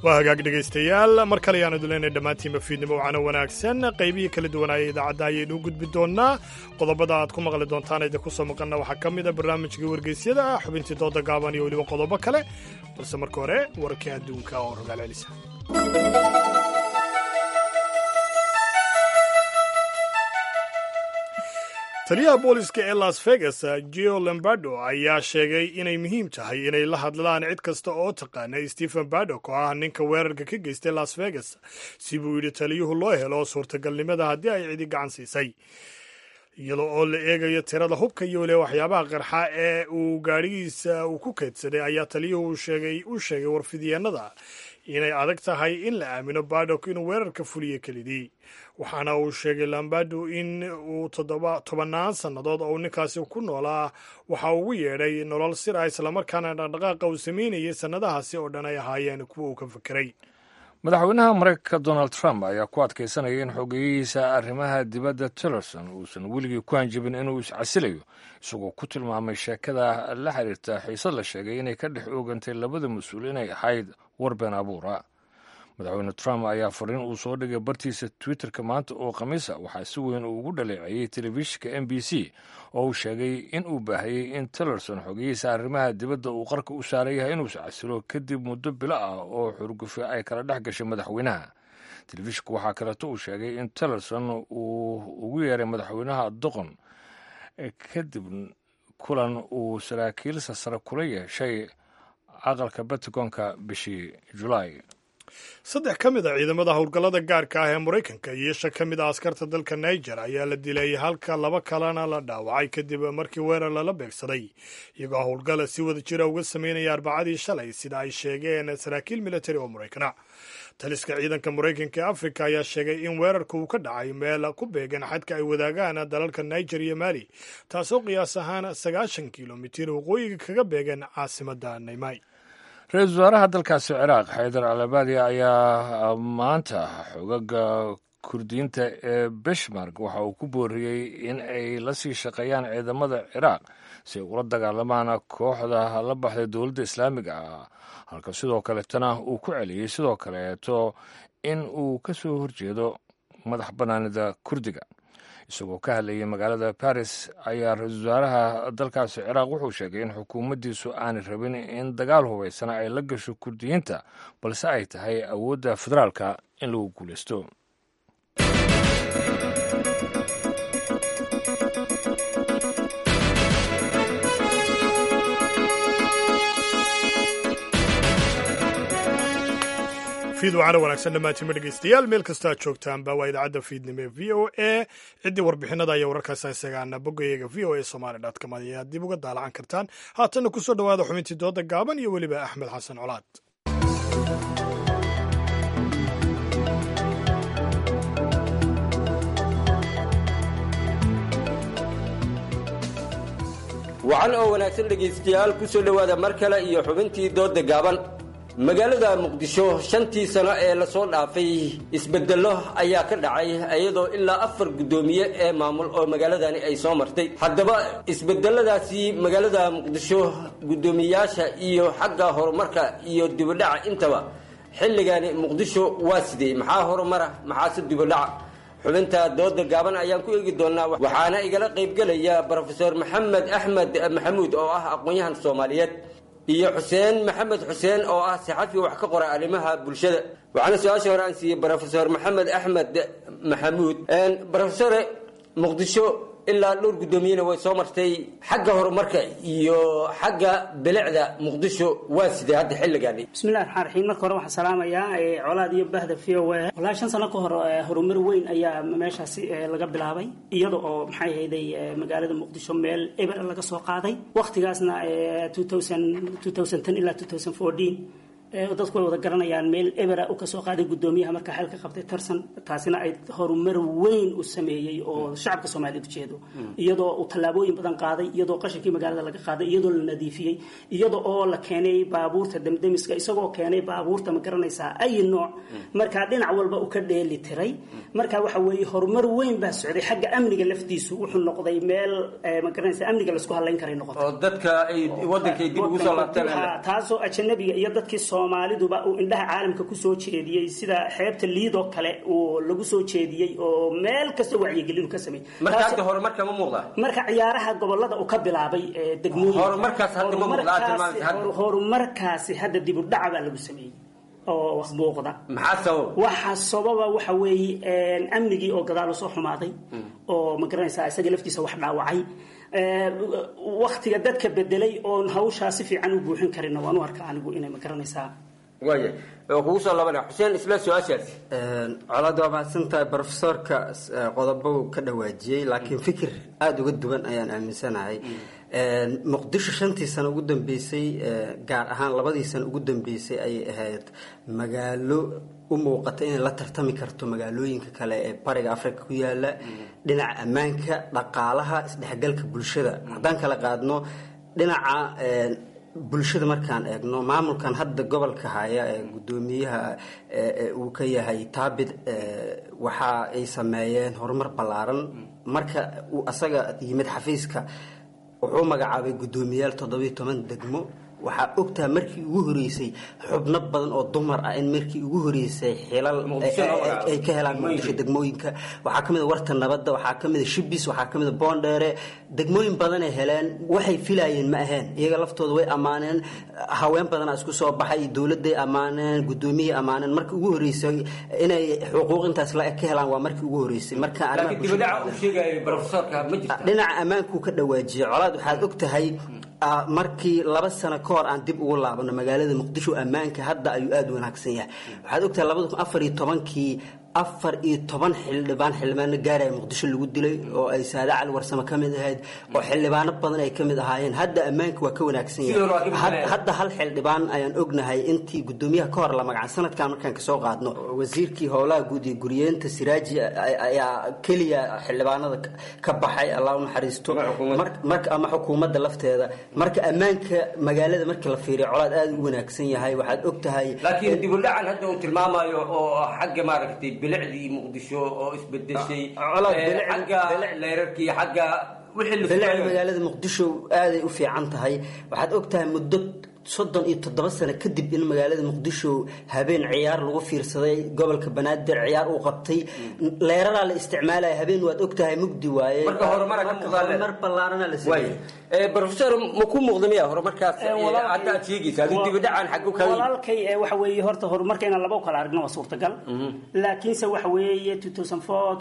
waa hagaag dhegaystayaal mar kale ayaan iduleyna dhammaantiinba fiidnimo wacana wanaagsan qaybihii kala duwanaaya idaacadda ayaynu u gudbi doonnaa qodobada aad ku maqli doontaan idinku soo maqanna waxaa ka mid a barnaamijkii wargeysyada ah xubintii dooda gaaban iyo weliba qodobo kale balse marka hore wararkii adduunka oo rogaal celisa taliyaha booliska ee las vegas geo lombardo ayaa sheegay inay muhiim tahay inay la hadlaan cid kasta oo taqaana stephen badok oo ah ninka weerarka ka geystay las vegas si buu yidhi taliyuhu loo helo suurtagalnimada haddii ay cidi gacan siisay iyadoo oo la eegayo tirada hubka iyo waliba waxyaabaha qarxa ee uu gaadhigiisa uu ku keydsaday ayaa taliyuhu u sheegay warfidyeenada inay adag tahay in la aamino badok inuu weerarka fuliyo kelidii waxaana uu sheegay lambado in uu tobannaan sannadood oo uu ninkaasi ku noolaa waxa ugu yeedhay nolol sir ah islamarkaana dhaqdhaqaaqa uu samaynayay sannadahaasi oo dhan ay ahaayeen kuwa uu ka fekeray madaxweynaha mareykanka donald trump ayaa ku adkaysanaya in xogeyihiisa arrimaha dibadda tillerson uusan weligii ku hanjabin inuu iscasilayo isagoo ku tilmaamay sheekada la xiriirta xiisad la sheegay inay ka dhex oogantay labada mas-uul inay ahayd war been abuura madaxweyne trump ayaa fariin uu soo dhigay bartiisa twitterka maanta oo khamiisa waxaa si weyn uu ugu dhaleeceeyey telefishinka m b c oo uu sheegay in uu baahiyey in tillerson xogeyihiisa arrimaha dibadda uu qarka u saaran yahay inuu iscasilo kadib muddo bilo ah oo xurgufe ay kala dhex gashay madaxweynaha telefishinku waxaa kaleeto uu sheegay in tillerson uu ugu yeeray madaxweynaha doqon kadib kulan uu saraakiilsa sare kula yeeshay aqalka batagonka bishii julaay saddex ka mid a ciidamada howlgallada gaarka ah ee maraykanka iyo shan ka mid a askarta dalka niger ayaa la dilay halka laba kalena la dhaawacay kadib markii weerar lala beegsaday iyagoo howlgala si wada jira uga sameynaya arbacadii shalay sida ay sheegeen saraakiil militari oo maraykana taliska ciidanka maraykanka ee afrika ayaa sheegay in weerarka uu ka dhacay meel ku beegan xadka ay wadaagaan dalalka niger iyo mali taasoo qiyaas ahaan sagaashan kilomitir waqooyiga kaga beegan caasimadda naymay ra-iisul wasaaraha dalkaasi ciraaq xaydar alabadi ayaa maanta xogaga kurdiyiinta ee beshmark waxa uu ku booriyey in ay la sii shaqeeyaan ciidamada ciraaq si ay ula dagaalamaan kooxda la baxday dowladda islaamiga ah halka sidoo kaleetana uu ku celiyey sidoo kaleeto in uu ka soo horjeedo madax bannaanida kurdiga isagoo ka hadlayay magaalada baris ayaa ra-iisul wasaaraha dalkaasi ciraaq wuxuu sheegay in xukuumaddiisu aanay rabin in dagaal hubaysana ay la gasho kurdiyiinta balse ay tahay awoodda federaalka in lagu guulaysto fiid wacana wanaagsan dhammaantiinma dhegeystayaal meel kastoo aad joogtaanba waa idaacadda fiidnimo ee v o a ciddii warbixinada iyo wararkaas isagaana boggayaga v o a somali com ayaad dib uga daalacan kartaan haatanna kusoo dhowaada xubintii dooda gaaban iyo weliba axmed xasan colaad wacan oo wanaagsan dhegaystayaal ku soo dhowaada mar kale iyo xubintii dooda gaaban magaalada muqdisho shantii sano ee lasoo dhaafay isbedello ayaa ka dhacay iyadoo ilaa afar guddoomiye ee maamul oo magaaladani ay soo martay haddaba isbedeladaasi magaalada muqdisho guddoomiyayaasha iyo xagga horumarka iyo dibadhaca intaba xilligani muqdisho waa sidee maxaa horumara maxaase dibadhaca xubinta dooda gaaban ayaan ku eegi doonaa waxaana igala qaybgelaya brofesor maxamed axmed maxamuud oo ah aqoon-yahan soomaaliyeed iyo xuseen maxamed xuseen oo ah saxafi wax ka qora arrimaha bulshada waxaana su-aasha hore aan siiyey brofesor maxamed axmed maxamuud brofesore muqdisho ilaa dhowr guddoomiyena way soo martay xagga horumarka iyo xagga bilicda muqdisho waa sidee hadda xilligaani bismillahi raxmaan raxiim marka hore waxaan salaamayaa colaad iyo bahda v o a wallaahi shan sano ka hor horumar weyn ayaa meeshaasi laga bilaabay iyada oo maxay ahayday magaalada muqdisho meel eber laga soo qaaday wakhtigaasna ilaa dadku way wada garanayaan meel ebera u kasoo qaaday guddoomiyaha markaa xeelka qabtay tarsan taasina ay horumar weyn u sameeyey oo shacabka soomaaliyeed ujeedo iyadoo uu tallaabooyin badan qaaday iyadoo qashinkii magaalada laga qaaday iyadoo la nadiifiyey iyada oo la keenay baabuurta demdemiska isagoo keenay baabuurta ma garanaysaa ay nooc markaa dhinac walba u ka dheeli tiray marka waxa weeye horumar weyn baa socday xagga amniga laftiisu wuxuu noqday meel ma garanaysaa amniga laisku halayn karay noqotay oo dadka ay wadankay dib ugu soo laabteen taasoo ajanabiga iyo dadkii soo soomaaliduba uu indhaha caalamka kusoo jeediyey sida xeebta liidoo kale uu lagu soo jeediyey oo meel kasta wacyigelinu ka sameeyey marka Taas- hadda horumarka ma muuqdaa marka ciyaaraha gobolada uu ka bilaabay ee degmooyinka Horumarkaas hadda ma muuqda, aad tilmaantay hadda. Horumarkaasi- horumarkaasi hadda dib u dhaca baa lagu sameeyey oo wax muuqda maxaa sabab waxa sababa waxa weeye een, amnigii oo gadaal usoo xumaaday oo ma garanaysaa isaga laftiisa wax dhaawacay Ee, waktiga dadka bedelay oon hawshaa si fiican u buuxin karinna waan u arkaa anigu inay ma garanaysaa waaya oo kugu soo labanaya xuseen isla su-aashaasi colaad waa mahadsan tahay brofesorka eh, qodobo ka dhawaajiyey laakiin fikir aada uga duwan ayaan aaminsanahay muqdisho shantii sano ugu dambeysay eh, gaar ahaan labadii sano ugu dambeysay ayay ahayd magaalo u muuqata inay la tartami karto magaalooyinka kale ee bariga africa ku yaala dhinaca ammaanka dhaqaalaha isdhexgalka bulshada haddaan kala qaadno dhinaca eh, bulshada markaan eegno maamulkan hadda gobolka haya ee gudoomiyaha ee- ee uu ka yahay taabid ee, waxa ay sameeyeen horumar ballaaran marka uu asaga yimid xafiiska wuxuu magacaabay guddoomiyaal toddobiyo toban degmo waxaa ogtaha markii ugu horeysay xubno badan oo dumar ah in markii ugu horeysay xilal Muqdisho loo ay- ay- magacaabo. ay ka helaan muqdisho degmooyinka waxaa kamid a warta nabadda waxaa kamid a shibis waxaa kamid a boondheere degmooyin badan ay heleen waxay filayeen ma aheen iyaga laftooda way ammaaneen haween badanaa isku soo baxay dowladay ammaaneen gudoomiyay ammaaneen markii ugu horeysay inay xuquuq intaas la eg ka helaan waa markii ugu horeysay marka arrimaha laakiin bulshada- dibadhaca uu sheegayay brofesorka ma jirta dhinaca ammaankuu ka dhawaajiyey colaad waxaad og tahay ah, markii laba sano ka hor aan dib ugu laabano magaalada muqdisho ammaanka hadda ayuu aada u wanaagsan yahay waxaad og tahay labada kun afar iyo tobankii afar iyo toban xildhibaan xildhibaano gaaraya muqdisho lagu dilay oo ay saade cali warsamo ka mid ahayd oo xildhibaano badan ay ka mid ahaayeen hadda ammaanka waa ka wanaagsan Sidoo yahay waa ka mid Had- ahayd. hadda hal xildhibaan ayaan ognahay intii gudoomiyaha ka hor la magacan sanadkan markaan kasoo qaadno wasiirkii howlaha guud iyo guriyeenta siraaji ay- ayaa keliya xildhibaanada ka- ka baxay allah u naxariisto Mar- marka ama xukuumadda lafteeda marka ammaanka magaalada markii la fiiriyo colaad aada u wanaagsan yahay waxaad og tahay laakiin dibudhacan hadda uu tilmaamayo oo xagga maaragtay bilicdii muqdisho oo isbedeshay colaad eh, bilic- xagga leerarkii xagga wixii la bilicda sugayo. magaalada muqdisho aaday u fiican tahay waxaad og tahay muddo soddon iyo toddoba sano kadib in magaalada muqdisho habeen ciyaar lagu fiirsaday gobolka banaadir ciyaar uu qabtay leeraraa la isticmaalaya habeen waad og tahay mugdi waaye marka horumara ka Marka muuqdaa le- horumar ballaarana la Waay. sameeyey Eh, brofesor ma ku muuqda miya horumarkaas Eh, eh, walaalkay- hadda aad sheegaysa aduu wa- dibudhacan xaggu kaga yimid walaalkay ee waxa weeye horta horumarka inaan laba u kala aragno waa suurtagal laakiinse waxa weeye 2004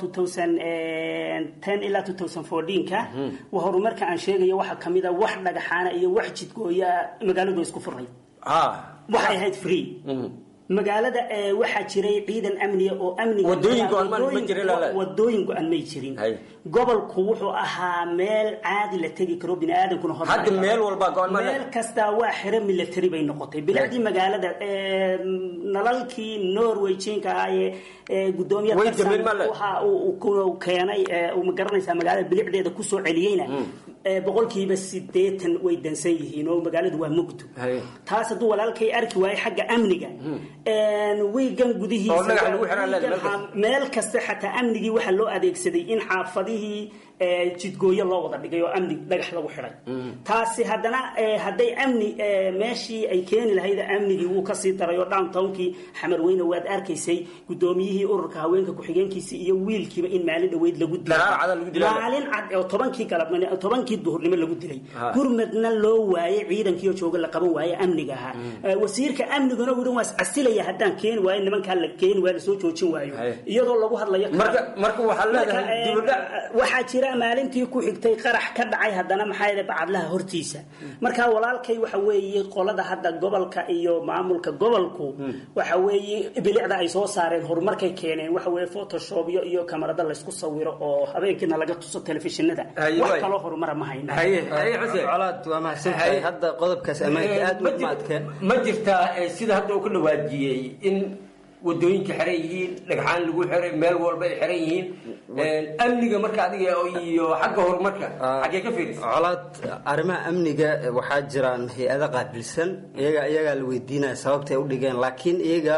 2010 ilaa 2014ka waa horumarka aan sheegayo waxa kamid a wax dhagaxaana iyo wax jidgooya magaaladu isku furay waxay ahayd free magaalada ee waxaa jiray ciidan amniga oo amniga Wadooyin go'an ma- ma wadooyin- jirin lala- wadooyin go-an may jirin gobolku wuxuu ahaa meel caadi la tegi karo biniaadamkuna hor Hadda meel walba go'an ma leh. meel kastaa waa xero military bay noqotay bilicdii magaalada ee, nalalkii norway jinka ahaayee ee, gudoomiye Way Tarsan dameen ma leh. waxa uu uu ku keenay ee, uu ma garanaysaa magaalada bilicdeeda kusoo celiyeyna ee, boqolkiiba sideetan way dansan yihiin oo magaaladu waa mugdo taas hadduu walaalkay arki waayo xagga amniga wiigan gudihiisa Oo dhagax lagu xiraa leedahay, wiigan ha- meel kasta xataa amnigii waxaa loo adeegsaday in xaafadihii ee, jidgooyo loo wada dhigay oo amni dhagax lagu xiray taasi haddana ee, hadday amni ee, meeshii ay keeni lahayd amnigii wuu kasii daray oo downtownkii xamar weyne waad arkaysay gudoomiyihii ururka haweenka ku-xigeenkiisii iyo wiilkiiba in maalin dhaweyd lagu Dagaal cad lagu dilay. maalin cad oo tobankii galabnimo tobankii duhurnimo lagu dilay Ha. gurmadna loo waayey ciidankiioo jooga la qaban waaye amniga ahaa Ee, wasiirka amniguna wuhi waa iscasilaya haddaan keeni waayo nimankaa la keeni waayo lasoo joojin waayo iyadoo lagu hadlayo marka marka waxaa leedahay Marka, ee, dibudhac waxaa jira maalintii ku xigtay qarax ka dhacay haddana maxaa yeelay bacadlaha hortiisa marka walaalkay waxa weeye qolada hadda gobolka iyo maamulka gobolku waxa weeye bilicda ay soo saareen horumarkay keeneen waxa weeye photoshop iyo iyo kamarada laysku sawiro oo habeenkiina laga tuso telefishinada Haye, wax waay. kaloo horumara ma hayna colaad waa mahadsantahay hadda qodobkaas ammaanka aad ma u jir- maadka ma jirtaa eh, sida hadda uu ka dhawaajiyey in wadooyinka xiran yihiin dhagxaan lagu xiray meel walba ay xiran yihiin Eh, amniga marka adiga iyo xagga horumarka xaggee ka fiirisa colaad arrimaha amniga eh, waxaa jiraan hay-ado qaabilsan iyaga iyagaa la weydiinaya sababtay u dhigeen laakiin iyaga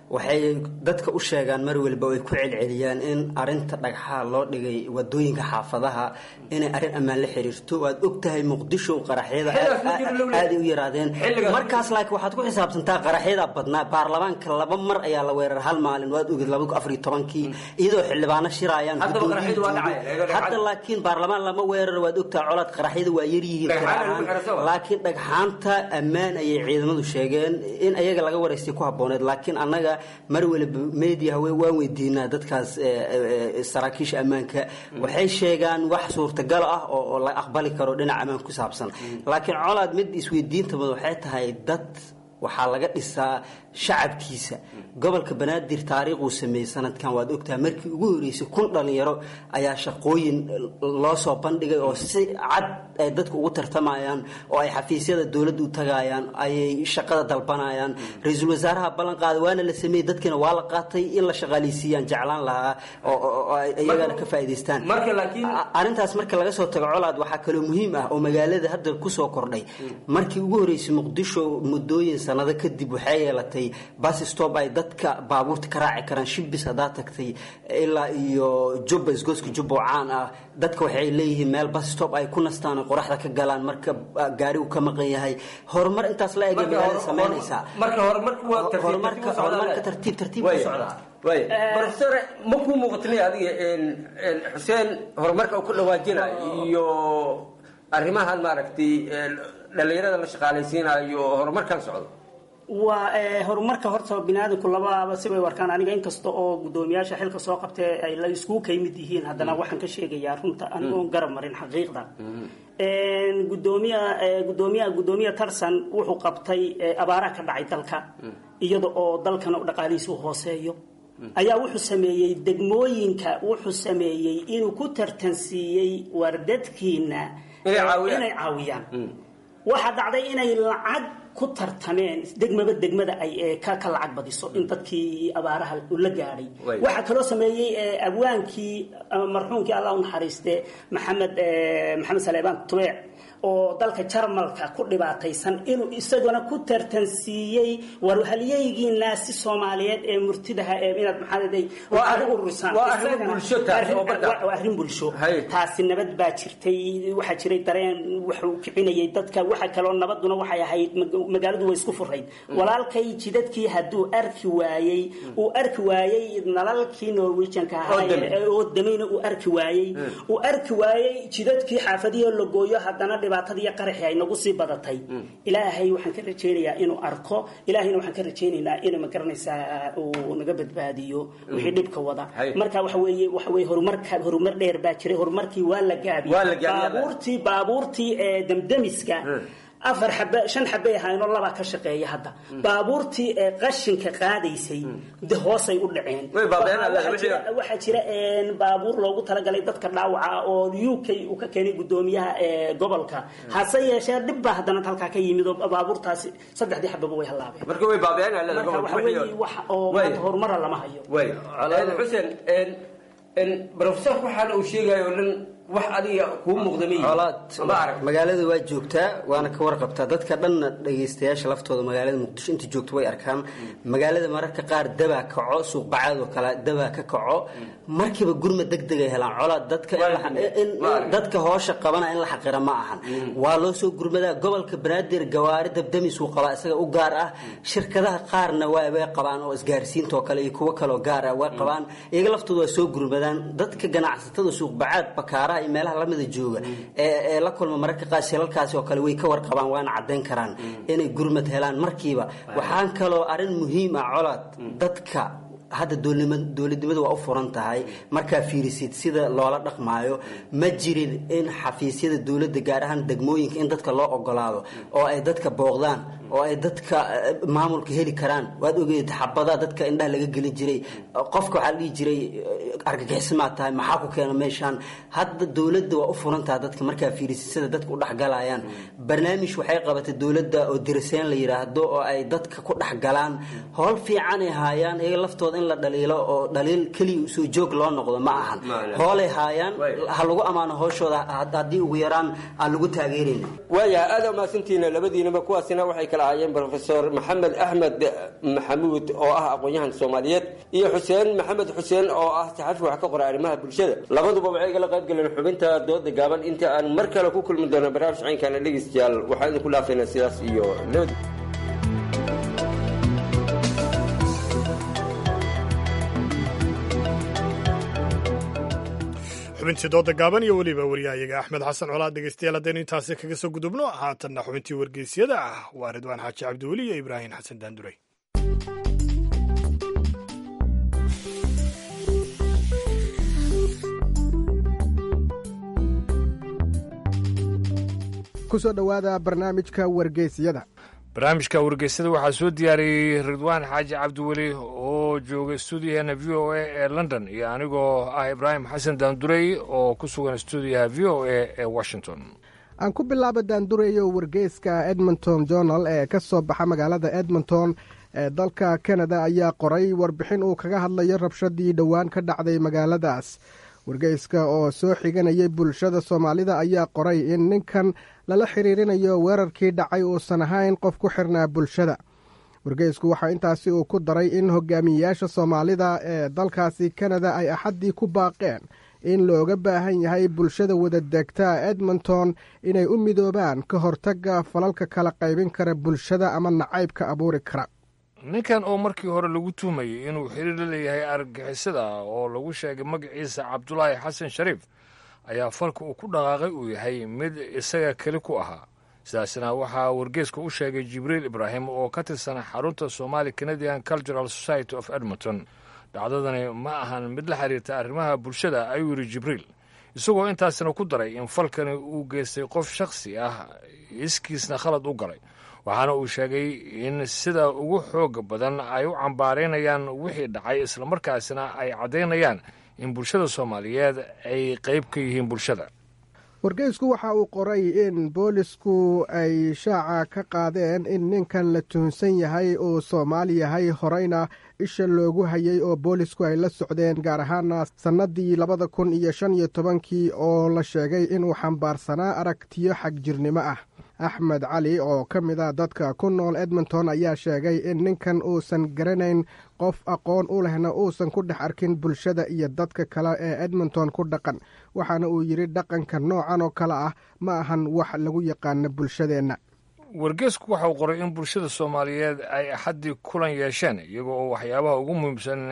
waxay dadka u sheegaan mar waliba ay ku celceliyaan in arinta dhagxaa loo dhigay wadooyinka xaafadaha inay arrin ammaan la xiriirto waad og tahay muqdisho qaraxyada aaday u yaraadeen markaas laakiin waxaad ku xisaabtantaa qaraxyada badnaa baarlamaanka laba mar ayaa la weerar hal maalin waad oged laba kun afariyo tobankii iyadoo xildhibaano shirayaan hadda laakiin baarlamaan lama weerar waad ogtahay colaad qaraxyada waa yaryihiin laakiin dhagxaanta ammaan ayay ciidamadu sheegeen in ayaga laga waraystay ku habooneed laakiin annaga mar waliba media waan weydiinaa dadkaas saraakiisha ammaanka waxay sheegaan wax suurtagal ah oo la aqbali karo dhinac ammaan ku saabsan laakiin colaad mid isweydiinta mud waxay tahay dad waxaa laga dhisaa shacabkiisa gobolka banaadir taariikhuu sameeyey sanadkan waad ogtahay markii ugu horeysay kun dhalinyaro ayaa shaqooyin loo soo bandhigay oo si cad ay dadku ugu tartamayaan oo ay xafiisyada dowladda u tagayaan ayay shaqada dalbanayaan ra-iisul wasaaraha ballan qaaday waana la sameeyey dadkiina waa la qaatay in la shaqaaleysiiyaan jeclaan lahaa oo iyagana ka faa'iidaystaan arrintaas marka laga soo tago colaad waxaa kaloo muhiim ah oo magaalada hadda kusoo kordhay markii ugu horeysay muqdisho muddooyin sanado kadib waxay yeelatay bus stop ay dadka baabuurta ka raaci karaan shibis haddaa tagtay ilaa iyo jubba isgooska jubba oo caan ah dadka waxay leeyihiin meel bus stop ay ku nastaan oo qoraxda ka galaan marka gaarigu ka maqan yahay horumar intaas la eg magaalada samaynaysaa horumarka horumarka tartiib tartiib ku socdaa profesor ma kuu muuqatnay adiga xuseen horumarka uu ku dhawaajina iyo arrimahan maaragtay dhalinyarada la shaqaalaysiinayo horumarkan socdo waa horumarka horta biniaadamku labaaba sibay warkaan aniga inkasta oo guddoomiyaasha xilka soo qabtee ay la iskugu ka yimid yihiin haddana waxaan ka sheegayaa runta anigoon garab marin xaqiiqda gudoomiya gudoomiya gudoomiya tarsan wuxuu qabtay abaaraha ka dhacay dalka iyada oo dalkana dhaqaalihiisa u hooseeyo ayaa wuxuu sameeyey degmooyinka wuxuu sameeyey inuu ku tartansiiyey wardadkiina inay caawiyaan waxaa dhacday inay lacag ku tartameen degmaba degmada ay ka ka lacag badiso in dadkii abaaraha la gaadhay waxaa kaloo sameeyey abwaankii marxuumkii allah u naxariiste maxamed maxamed saleebaan tubeec oo dalka jarmalka ku dhibaataysan inuu isaguna ku tartansiiyey war halyeygiinaasi soomaaliyeed ee murtidaha ee inaad maxaaday aad u ururisaan waa arrin bulsho taasi nabad baa jirtay waxaa jiray dareen wuxuu kicinayay dadka waxa kaloo nabaduna waxay ahayd magaaladu way isku furayd walaalkay jidadkii hadduu arki waayey uu arki waayey nalalkii norwegianka ahaa oo damayna uu arki waayey uu arki waayey jidadkii xaafadihii la gooyo haddana dhibaatadii qaraxi ay nagu sii badatay ilaahay waxaan ka rajaynayaa inuu arko ilaahayna waxaan ka rajaynaynaa inuu magaranaysaa uu naga badbaadiyo wixii dhibka wada marka waxa weeye waxa weeye horumarka horumar dheer baa jiray horumarkii waa la gaabiyey baabuurtii baabuurtii ee damdamiska afar xabe shan xabey ahaynoo labaa ka shaqeeya hadda baabuurtii ee qashinka qaadaysay de hoosay u dhaceen waxaa jira baabuur loogu talagalay dadka dhaawaca oo u k uu ka keenay gudoomiyaha gobolka hase yeeshee dhib baa haddana halkaa ka yimid oo baabuurtaasi saddexdii xababa way hallaabeen marka way baabi'een marka waxa weeye wax oo maanta horumara lama hayo xuseen professor waxaana uu sheegayo dhan wax adiga kuu muuqda colaad magaalada waa joogtaa waana ka warqabtaa dadka dhanna dhagaystayaasha laftooda magaalada muqdisho inta joogto way arkaan magaalada mararka qaar dabaa kaco suuq bacaad oo kale dabaa ka kaco markiiba gurma degdeg ay helaan colaad dadka dadka hoosha qabana in la xaqira ma ahan waa loo soo gurmadaa gobolka banaadir gawaari dabdamis uu qabaa isaga u gaar ah shirkadaha qaarna way qabaan oo isgaarsiinta oo kale iyo kuwo kaloo gaar ah way qabaan iyaga laftooda waa soo gurmadaan dadka ganacsatada suuq bacaad bakaara iyo meelaha lamida jooga ee la kulma mararka qaar shilalkaasi oo kale way ka warqabaan waana caddayn karaan inay gurmad helaan markiiba waxaan kaloo arrin muhiim ah colaad dadka hadda dowladnimadu waa u furan tahay markaa fiirisid sida loola dhaqmaayo ma jirin in xafiisyada dowladda gaar ahaan degmooyinka in dadka loo ogolaado oo ay dadka booqdaan oo ay dadka maamulka heli karaan waad ogeed xabada dadka indhaha laga gelin jiray qofka waxaa la dhihi jiray argagixisamaa tahay maxaa ku keena meeshaan hadda dowladda waa u furan tahay dadka markaa fiirisid sida dadka u dhexgalayaan barnaamij waxay qabatay dowladda oo diraseen la yidhaahdo oo ay dadka ku dhexgalaan howl fiicanay haayaan iyaga laftooda in la dhaliilo oo dhaliil keliya usoo joog loo noqdo ma ahan hoolay haayaan ha lagu ammaano hooshooda haddii ugu yaraan aan lagu taageerayna waayahay aada umahadsantihiin labadiinaba kuwaasina waxay kala ahaayeen brofesor maxamed axmed maxamuud oo ah aqoon-yahan soomaaliyeed iyo xuseen maxamed xuseen oo ah saxafi wax ka qora arrimaha bulshada labaduba waxay kala qayb galeen xubinta dooda gaaban inta aan mar kale ku kulmi doono barnaamij caynkana dhegeystayaal waxaan idinku dhaafaynaa sidaas iyo nabad xubintii dooda gaaban iyo weliba waryahayaga axmed xasan colaad dhegeystayaal haddaynu intaasi kaga soo gudubno haatanna xubintii wargeysyada ah waa ridwaan xaaji cabdiweli iyo ibraahim xasan daanduray kusoo dhowaada barnaamijka wargeysyada barnaamijka wargeysada waxaa soo diyaariyey ridwaan xaaji cabdiweli oo jooga stuudiyaheena v o a ee london iyo anigoo ah ibraahim xasan daandurey oo ku sugan stuudiyaha v o a ee washington aan ku bilaaba daandureeyo wargeyska edmonton journal ee ka soo baxa magaalada edmonton ee dalka kanada ayaa qoray warbixin uu kaga hadlayo rabshadii dhowaan ka dhacday magaaladaas wargeyska oo soo xiganayay bulshada soomaalida ayaa qoray in ninkan lala xiriirinayo weerarkii dhacay uusan ahayn qof ku xirnaa bulshada wargeysku waxaa intaasi uu ku daray in hogaamiyeyaasha soomaalida ee dalkaasi kanada ay axaddii ku baaqeen in looga baahan yahay bulshada wadadegta edmonton inay u midoobaan ka hortagga falalka kala qaybin kara bulshada ama nacaybka abuuri kara ninkan oo markii hore lagu tuhmayey inuu xiriir la leeyahay argagixisada oo lagu sheegay magaciisa cabdulaahi xasan shariif ayaa falka uu ku dhaqaaqay uu yahay mid isaga keli ku ahaa sidaasna waxaa wargeeska u sheegay jibriil ibraahim oo ka tirsan xarunta somali canadian cultural society of edmonton dhacdadani ma ahan mid la xiriirta arrimaha bulshada ayuu yidhi jibriil isagoo intaasina ku daray in falkani uu geystay qof shakhsi ah iskiisna khalad u galay waxaana uu sheegay in sida ugu xooga badan ay u cambaaraynayaan wixii dhacay islamarkaasina ay caddaynayaan in bulshada soomaaliyeed ay qayb ka yihiin bulshada wargeysku waxa uu qoray in boolisku ay shaaca ka qaadeen in ninkan la tuhunsan yahay uu soomaali yahay horeyna isha loogu hayay oo boolisku ay la socdeen gaar ahaana sannadii labada kun iyo shan iyo tobankii oo la sheegay inuu xambaarsanaa aragtiyo xagjirnimo ah axmed cali oo ka mid a dadka ku nool edmonton ayaa sheegay in ninkan uusan garanayn qof aqoon u lehna uusan ku dhex arkin bulshada iyo dadka kale ee edmonton ku dhaqan waxaana uu yidhi dhaqanka noocan oo kale ah ma ahan wax lagu yaqaano bulshadeenna wargeesku waxa uu qoray in bulshada soomaaliyeed ay axaddii kulan yeesheen iyagoo oo waxyaabaha ugu muhiimsan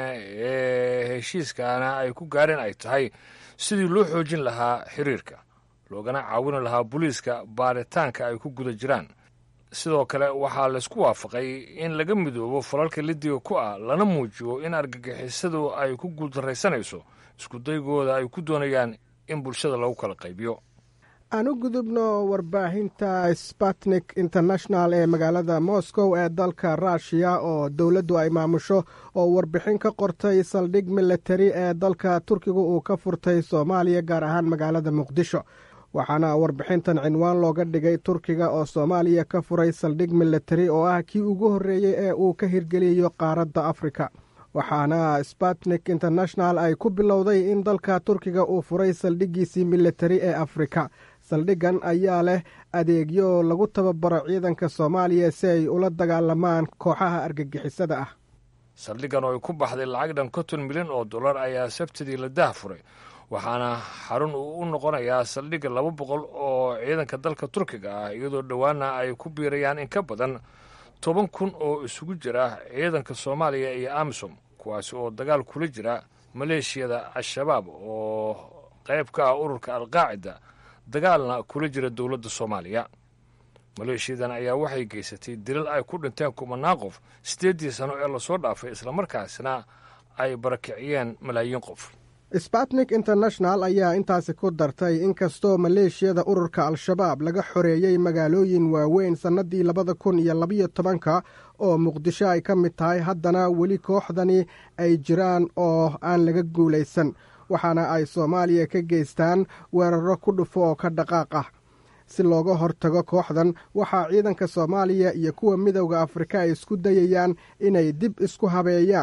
ee heshiiskaana ay ku gaareen ay tahay sidii loo xoojin lahaa xiriirka loogana caawini lahaa booliiska baaritaanka ay ku guda jiraan sidoo kale waxaa laysku waafaqay in laga midoobo falalka lidiga ku ah lana muujiyo in argagixisadu ay ku guuldarraysanayso iskudaygooda ay ku doonayaan in bulshada lagu kala qaybiyo aan u gudubno warbaahinta sputnik international ee magaalada moscow ee dalka ruushiya oo dowladdu ay maamusho oo warbixin ka qortay saldhig militari ee dalka turkiga uu ka furtay soomaaliya gaar ahaan magaalada muqdisho waxaana warbixintan cinwaan looga dhigay turkiga oo soomaaliya ka furay saldhig militari oo ah kii ugu horreeyey ee uu ka hirgeliyayo qaaradda afrika waxaana sputnik international ay ku bilowday in dalka turkiga uu furay saldhiggiisii militari ee afrika saldhiggan ayaa leh adeegyo lagu tababaro ciidanka soomaaliya si ay ula dagaalamaan kooxaha argagixisada ah saldhiggan oo ay ku baxday lacag dhan konton milyan oo dollar ayaa sabtidii la dah furay waxaana xarun uu u noqonayaa saldhigga laba boqol oo ciidanka dalka turkiga ah iyadoo dhowaana ay ku biirayaan in ka badan toban kun oo isugu jira ciidanka soomaaliya iyo amisom kuwaasi oo dagaal kula jira maleeshiyada al-shabaab oo qayb ka ah ururka alqaacida dagaalna kula jira dowladda soomaaliya maleeshiyadan ayaa waxay geysatay dilal ay ku dhinteen kumanaan qof siddeeddii sano ee lasoo dhaafay islamarkaasina ay barakiciyeen malaayiin qof sputnik international ayaa intaasi ku dartay inkastoo maleeshiyada ururka al-shabaab laga xoreeyey magaalooyin waaweyn sannadii labada kun iyo labayo tobanka oo muqdisho ay ka mid tahay haddana weli kooxdani ay jiraan oo aan laga guulaysan waxaana ay soomaaliya ka geystaan weeraro ku dhufo oo ka dhaqaaq ah si looga hortago kooxdan waxaa ciidanka soomaaliya iyo kuwa midowda afrika ay isku dayayaan inay dib isku habeeyaan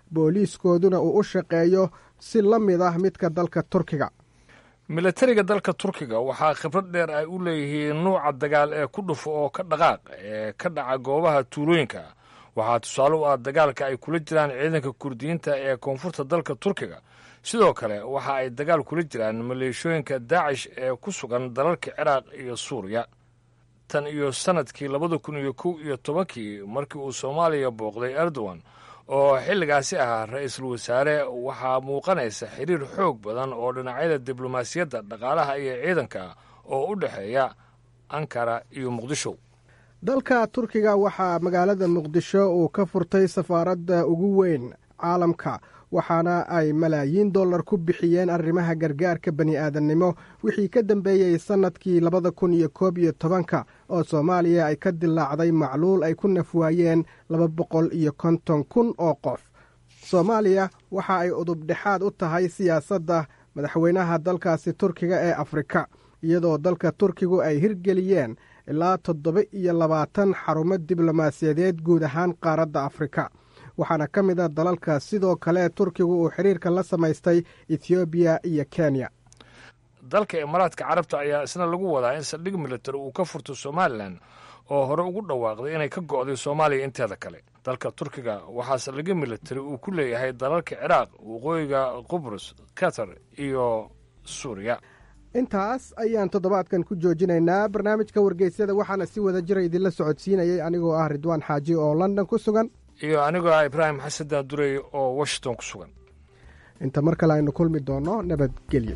booliiskooduna uu u shaqeeyo si la mid ah midka dalka turkiga milatariga dalka turkiga waxaa khibrad dheer ay u leeyihiin nuuca dagaal ee ku dhufo oo ka dhaqaaq ee ka dhaca goobaha tuulooyinka waxaa tusaale u ah dagaalka ay kula jiraan ciidanka kurdiyiinta ee koonfurta dalka turkiga sidoo kale waxa ay dagaal kula jiraan maleeshooyinka daacish ee ku sugan dalalka ciraaq iyo suuriya tan iyo sannadkii labada kun iyo kow iyo tobankii markii uu soomaaliya booqday erdogan oo xilligaasi ahaa ra-iisul wasaare waxaa muuqanaysa xiriir xoog badan oo dhinacyada diblomaasiyadda dhaqaalaha iyo ciidanka oo u dhexeeya ankara iyo muqdisho dalka turkiga waxaa magaalada muqdisho uu ka furtay safaaradda ugu weyn caalamka waxaana ay malaayiin dollar ku bixiyeen arrimaha gargaarka bani aadannimo wixii ka dambeeyey sannadkii labada kun iyo koob iyo tobanka oo soomaaliya ay ka dilaacday macluul ay ku nafwaayeen laba boqol iyo konton kun oo qof soomaaliya waxa ay udubdhexaad u tahay siyaasadda madaxweynaha dalkaasi turkiga ee afrika iyadoo dalka turkigu ay hirgeliyeen ilaa toddoba iyo labaatan xarumo diblomaasiyadeed guud ahaan qaaradda afrika waxaana ka mid a dalalka sidoo kale turkigu uu xiriirka la samaystay ethoobiya iyo kenya dalka imaaraadka carabta ayaa isna lagu wadaa in saldhig militari uu ka furto somalilan oo hore ugu dhawaaqday inay ka go'day soomaaliya inteeda kale dalka turkiga waxaa saldhigyo militari uu ku leeyahay dalalka ciraaq waqooyiga qubrus qatar iyo suuriya intaas ayaan toddobaadkan ku joojinaynaa barnaamijka wargeysyada waxaana si wada jira idinla socodsiinayay anigoo ah ridwaan xaaji oo london ku sugan iyo anigoo ah ibraahim xasan daadurey oo washington ku sugan inta mar kale aynu kulmi doonno nabadgelyo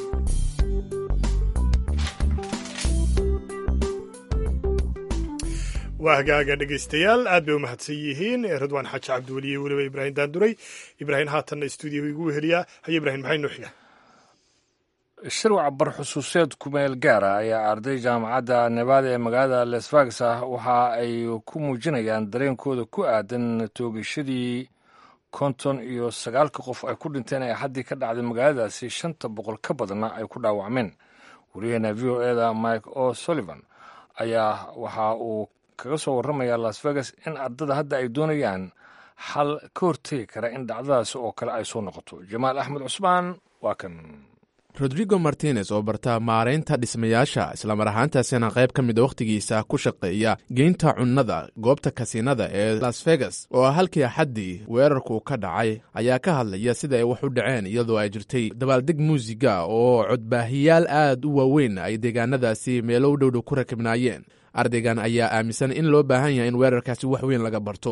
waa hagaaga dhegaystayaal aad bay u mahadsan yihiin ridwaan xaaji cabdiweli iyo weliba ibraahim daanduray ibraahim haatanna stuudiyahu igu weheliyaa haye ibrahim maxay noo xiga shirwac barxusuuseed kumeel gaara ayaa arday jaamacadda nebaada ee magaalada les vegas ah waxa ay ku muujinayaan dareenkooda ku aadan toogashadii konton iyo sagaalka qof ay ku dhinteen ee haddii ka dhacday magaaladaasi shanta boqol ka badanna ay ku dhaawacmeen wariyaheena v o eda mike o sullivan ayaa waxa uu kaga soo warramaya las vegas in ardada hadda ay doonayaan xal ka hortegi kara in dhacdadaasi oo kale ay soo noqoto jamaal axmed cusmaan waa kan rodrigo martinez oo barta maaraynta dhismayaasha islamar ahaantaasina qayb ka mida wakhtigiisa ku shaqeeya geynta cunnada goobta kasiinada ee las vegas oo ah halkii axaddii weerarku ka dhacay ayaa ka hadlaya sida ay wax u dhaceen iyadoo ay jirtay dabaaldeg muusiga oo codbaahiyaal aad u waaweyn ay deegaanadaasi meelo u dhowdhow ku rakibnaayeen ardaygan ayaa aaminsan in loo baahan yahay in weerarkaasi wax weyn laga barto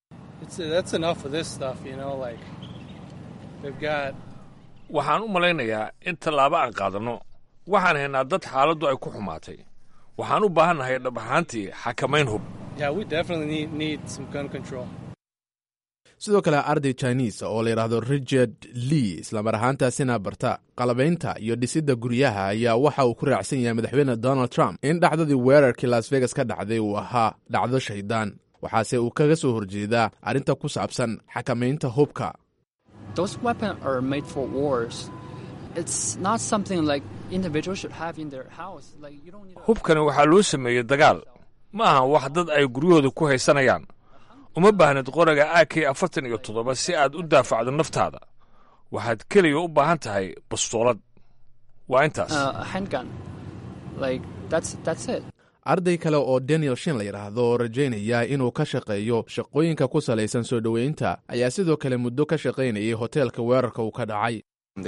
waxaan u malaynayaa in tallaabo aan qaadanno waxaan haynaa dad xaaladdu ay ku xumaatay waxaan u baahannahay dhab ahaantii xakamayn hub sidoo kale arday chinese oo la yidhaahdo richard lee islamar ahaantaasina barta qalabaynta iyo dhisidda guryaha ayaa waxa uu ku raacsan yahay madaxweyne donald trump in dhacdadii weerarkii las vegas ka dhacday uu ahaa dhacdo shaydaan waxaase uu kaga soo horjeedaa arrinta ku saabsan xakamaynta hubka hubkani waxaa loo sameeyey dagaal ma ahan wax dad ay guryahooda ku haysanayaan uma baahnid qoraga a k afartan iyo toddoba si aad u daafacdo naftaada waxaad keliya u baahan tahay bastoolad waa intaas arday kale oo daniel shin la yidhaahdo oo rajaynaya inuu ka shaqeeyo shaqooyinka ku salaysan soo dhoweynta ayaa sidoo kale muddo ka shaqaynayay hoteelka weerarka uu ka dhacay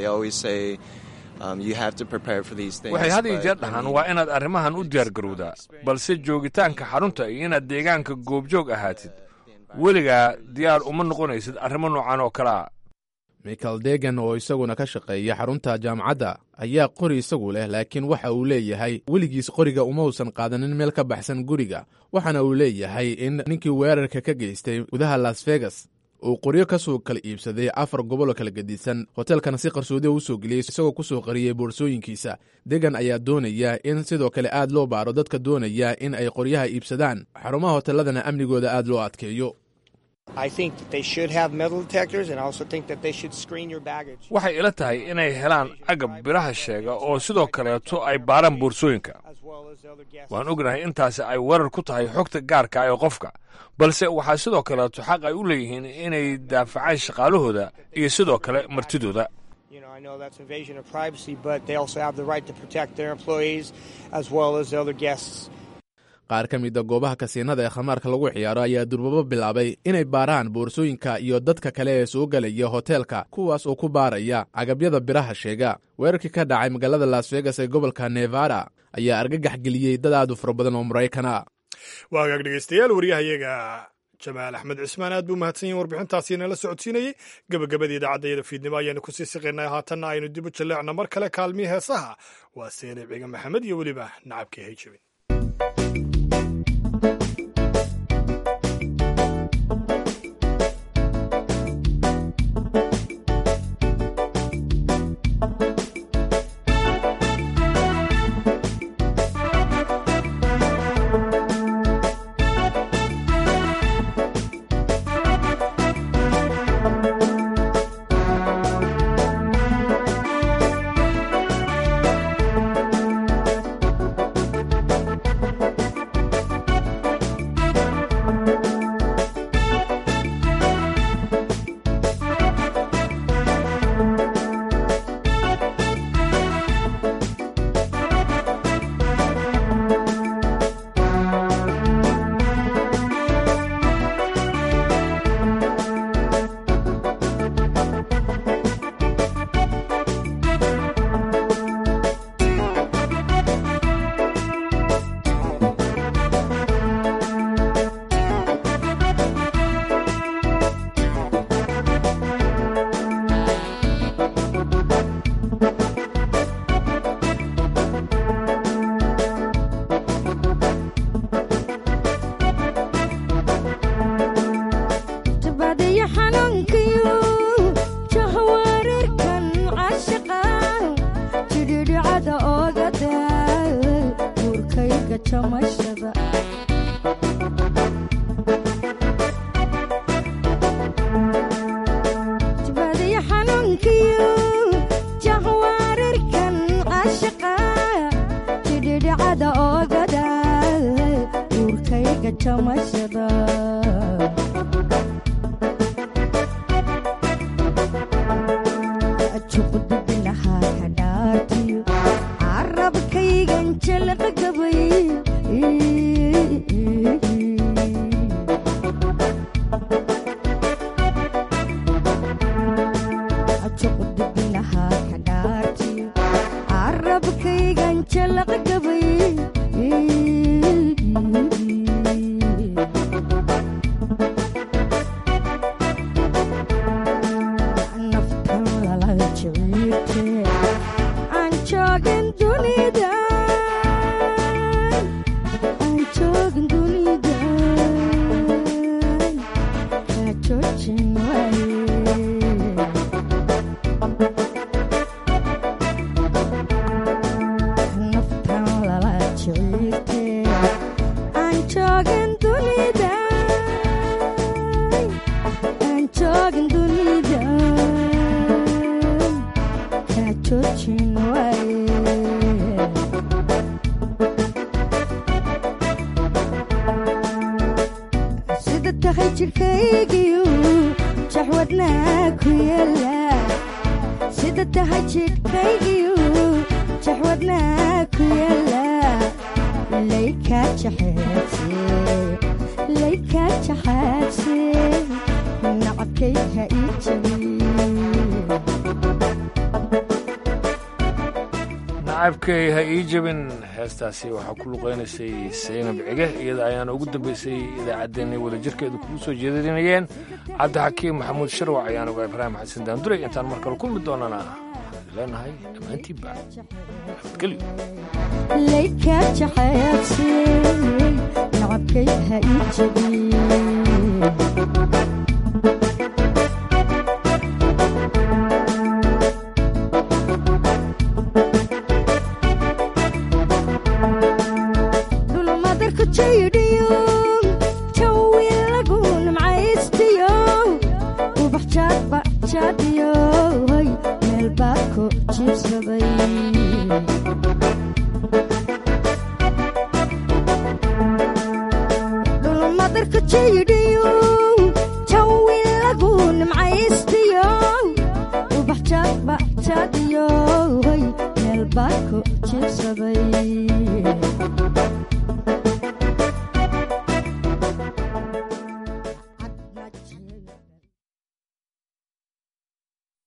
waxay had iyo jeer dhahaan waa inaad arrimahan u diyaargarowdaa balse joogitaanka xarunta iyo inaad deegaanka goobjoog ahaatid weligaa diyaar uma noqonaysid arrimo noocan oo kale a michael degan oo isaguna ka shaqeeya xarunta jaamacadda ayaa qori isagu leh laakiin waxa uu leeyahay weligiis qoriga uma uusan qaadanin meel ka baxsan guriga waxaana uu leeyahay in ninkii weerarka ka geystay gudaha las vegas uu qoryo ka soo kala iibsaday afar goboloo kala gedisan hoteelkana si qarsoodiya u soo geliyey isagoo ku soo qariyey boorsooyinkiisa degan ayaa doonaya in sidoo kale aad loo baaro dadka doonaya in ay qoryaha iibsadaan xarumaha hoteeladana amnigooda aad loo adkeeyo I think that they should have metal detectors, and I also think that they should screen your baggage. waxay ila tahay inay helaan agab biraha sheega oo sidoo kaleeto ay baaraan boorsooyinka waan ognahay intaasi ay weerar ku tahay xogta gaarka ee qofka balse waxaa sidoo kaleeto xaq ay u leeyihiin inay daafacaan shaqaalahooda iyo sidoo kale martidooda You know, I know that's invasion of privacy, but they also have the right to protect their employees as well as the other guests. qaar ka mida goobaha kasiinada ee khamaarka lagu ciyaaro ayaa durbabo bilaabay inay baaraan boorsooyinka iyo dadka kale ee soo gelaya hoteelka kuwaas oo ku baaraya agabyada biraha sheega weerarkii ka dhacay magaalada las vegas ee gobolka nevada ayaa argagax geliyey dad aad u fara badan oo maraykana waa hagaag dhegeystayaal waryahayaga jamaal axmed cismaan aad buu mahadsan yahin warbixintaasi nala socodsiinayey gebagabadii idaacadayada fiidnimo ayaanu kusii siqaynay haatanna aynu dib u jaleecno mar kale kaalmii heesaha waa seenib ciga maxamed iyo weliba nacabkii hayjabin tabadiyo xanuunkiyo jahwareerkan cashaqa jidhidhicada oogada guurkayga jamashada tabadiyo xanuunkiyo jahwareerkan cashaqa jidhidhicada oogada guurkayga jamashada juqdubinahaa ka dhaartiyo carabkaygan jalaqa gabay juqdubinahaa ka dhaartiyo carabkaygan jalaqa gabay naftan lala jiciirte aan joogin dunida aan joogin dunida kaa joojin waaye naftan lala jiciirte aan joogin dunida aan joogin dunida kaa joojin waaye sida tahay jidhkaygiyu jaxwadnaa ku yeela sida tahay jidhkaygiyu jaxwadnaa ku yeela laykaa jaxeedse laykaa jaxaadse nacabkay ha ii jabiye nacabkay ha ii jabin heestaasi waxaa ku luqaynaysay saynab cige iyada ayaana ugu dambaysay idaacaddeenay wadajirkeedu kugu soo jeedinayeen cabdixakiim maxamuud sharwac ayaan ogaa ibraahim xasan daanduray intaan mar kale kulmi doonana waxaan leenahay dhammaantiinba nabadgelyo laykaa jaxaadse nacabkay ha ii jabiye dhulmadarku jaydhiyo jawi lagu nimcaystiyo jaadiyo hoy meel baa ku jiibsaday dhulmadarka jayidhiyo jawi lagu nimcaystiyo ubax jaadba jaadiyo hoy meel baa ku jiibsaday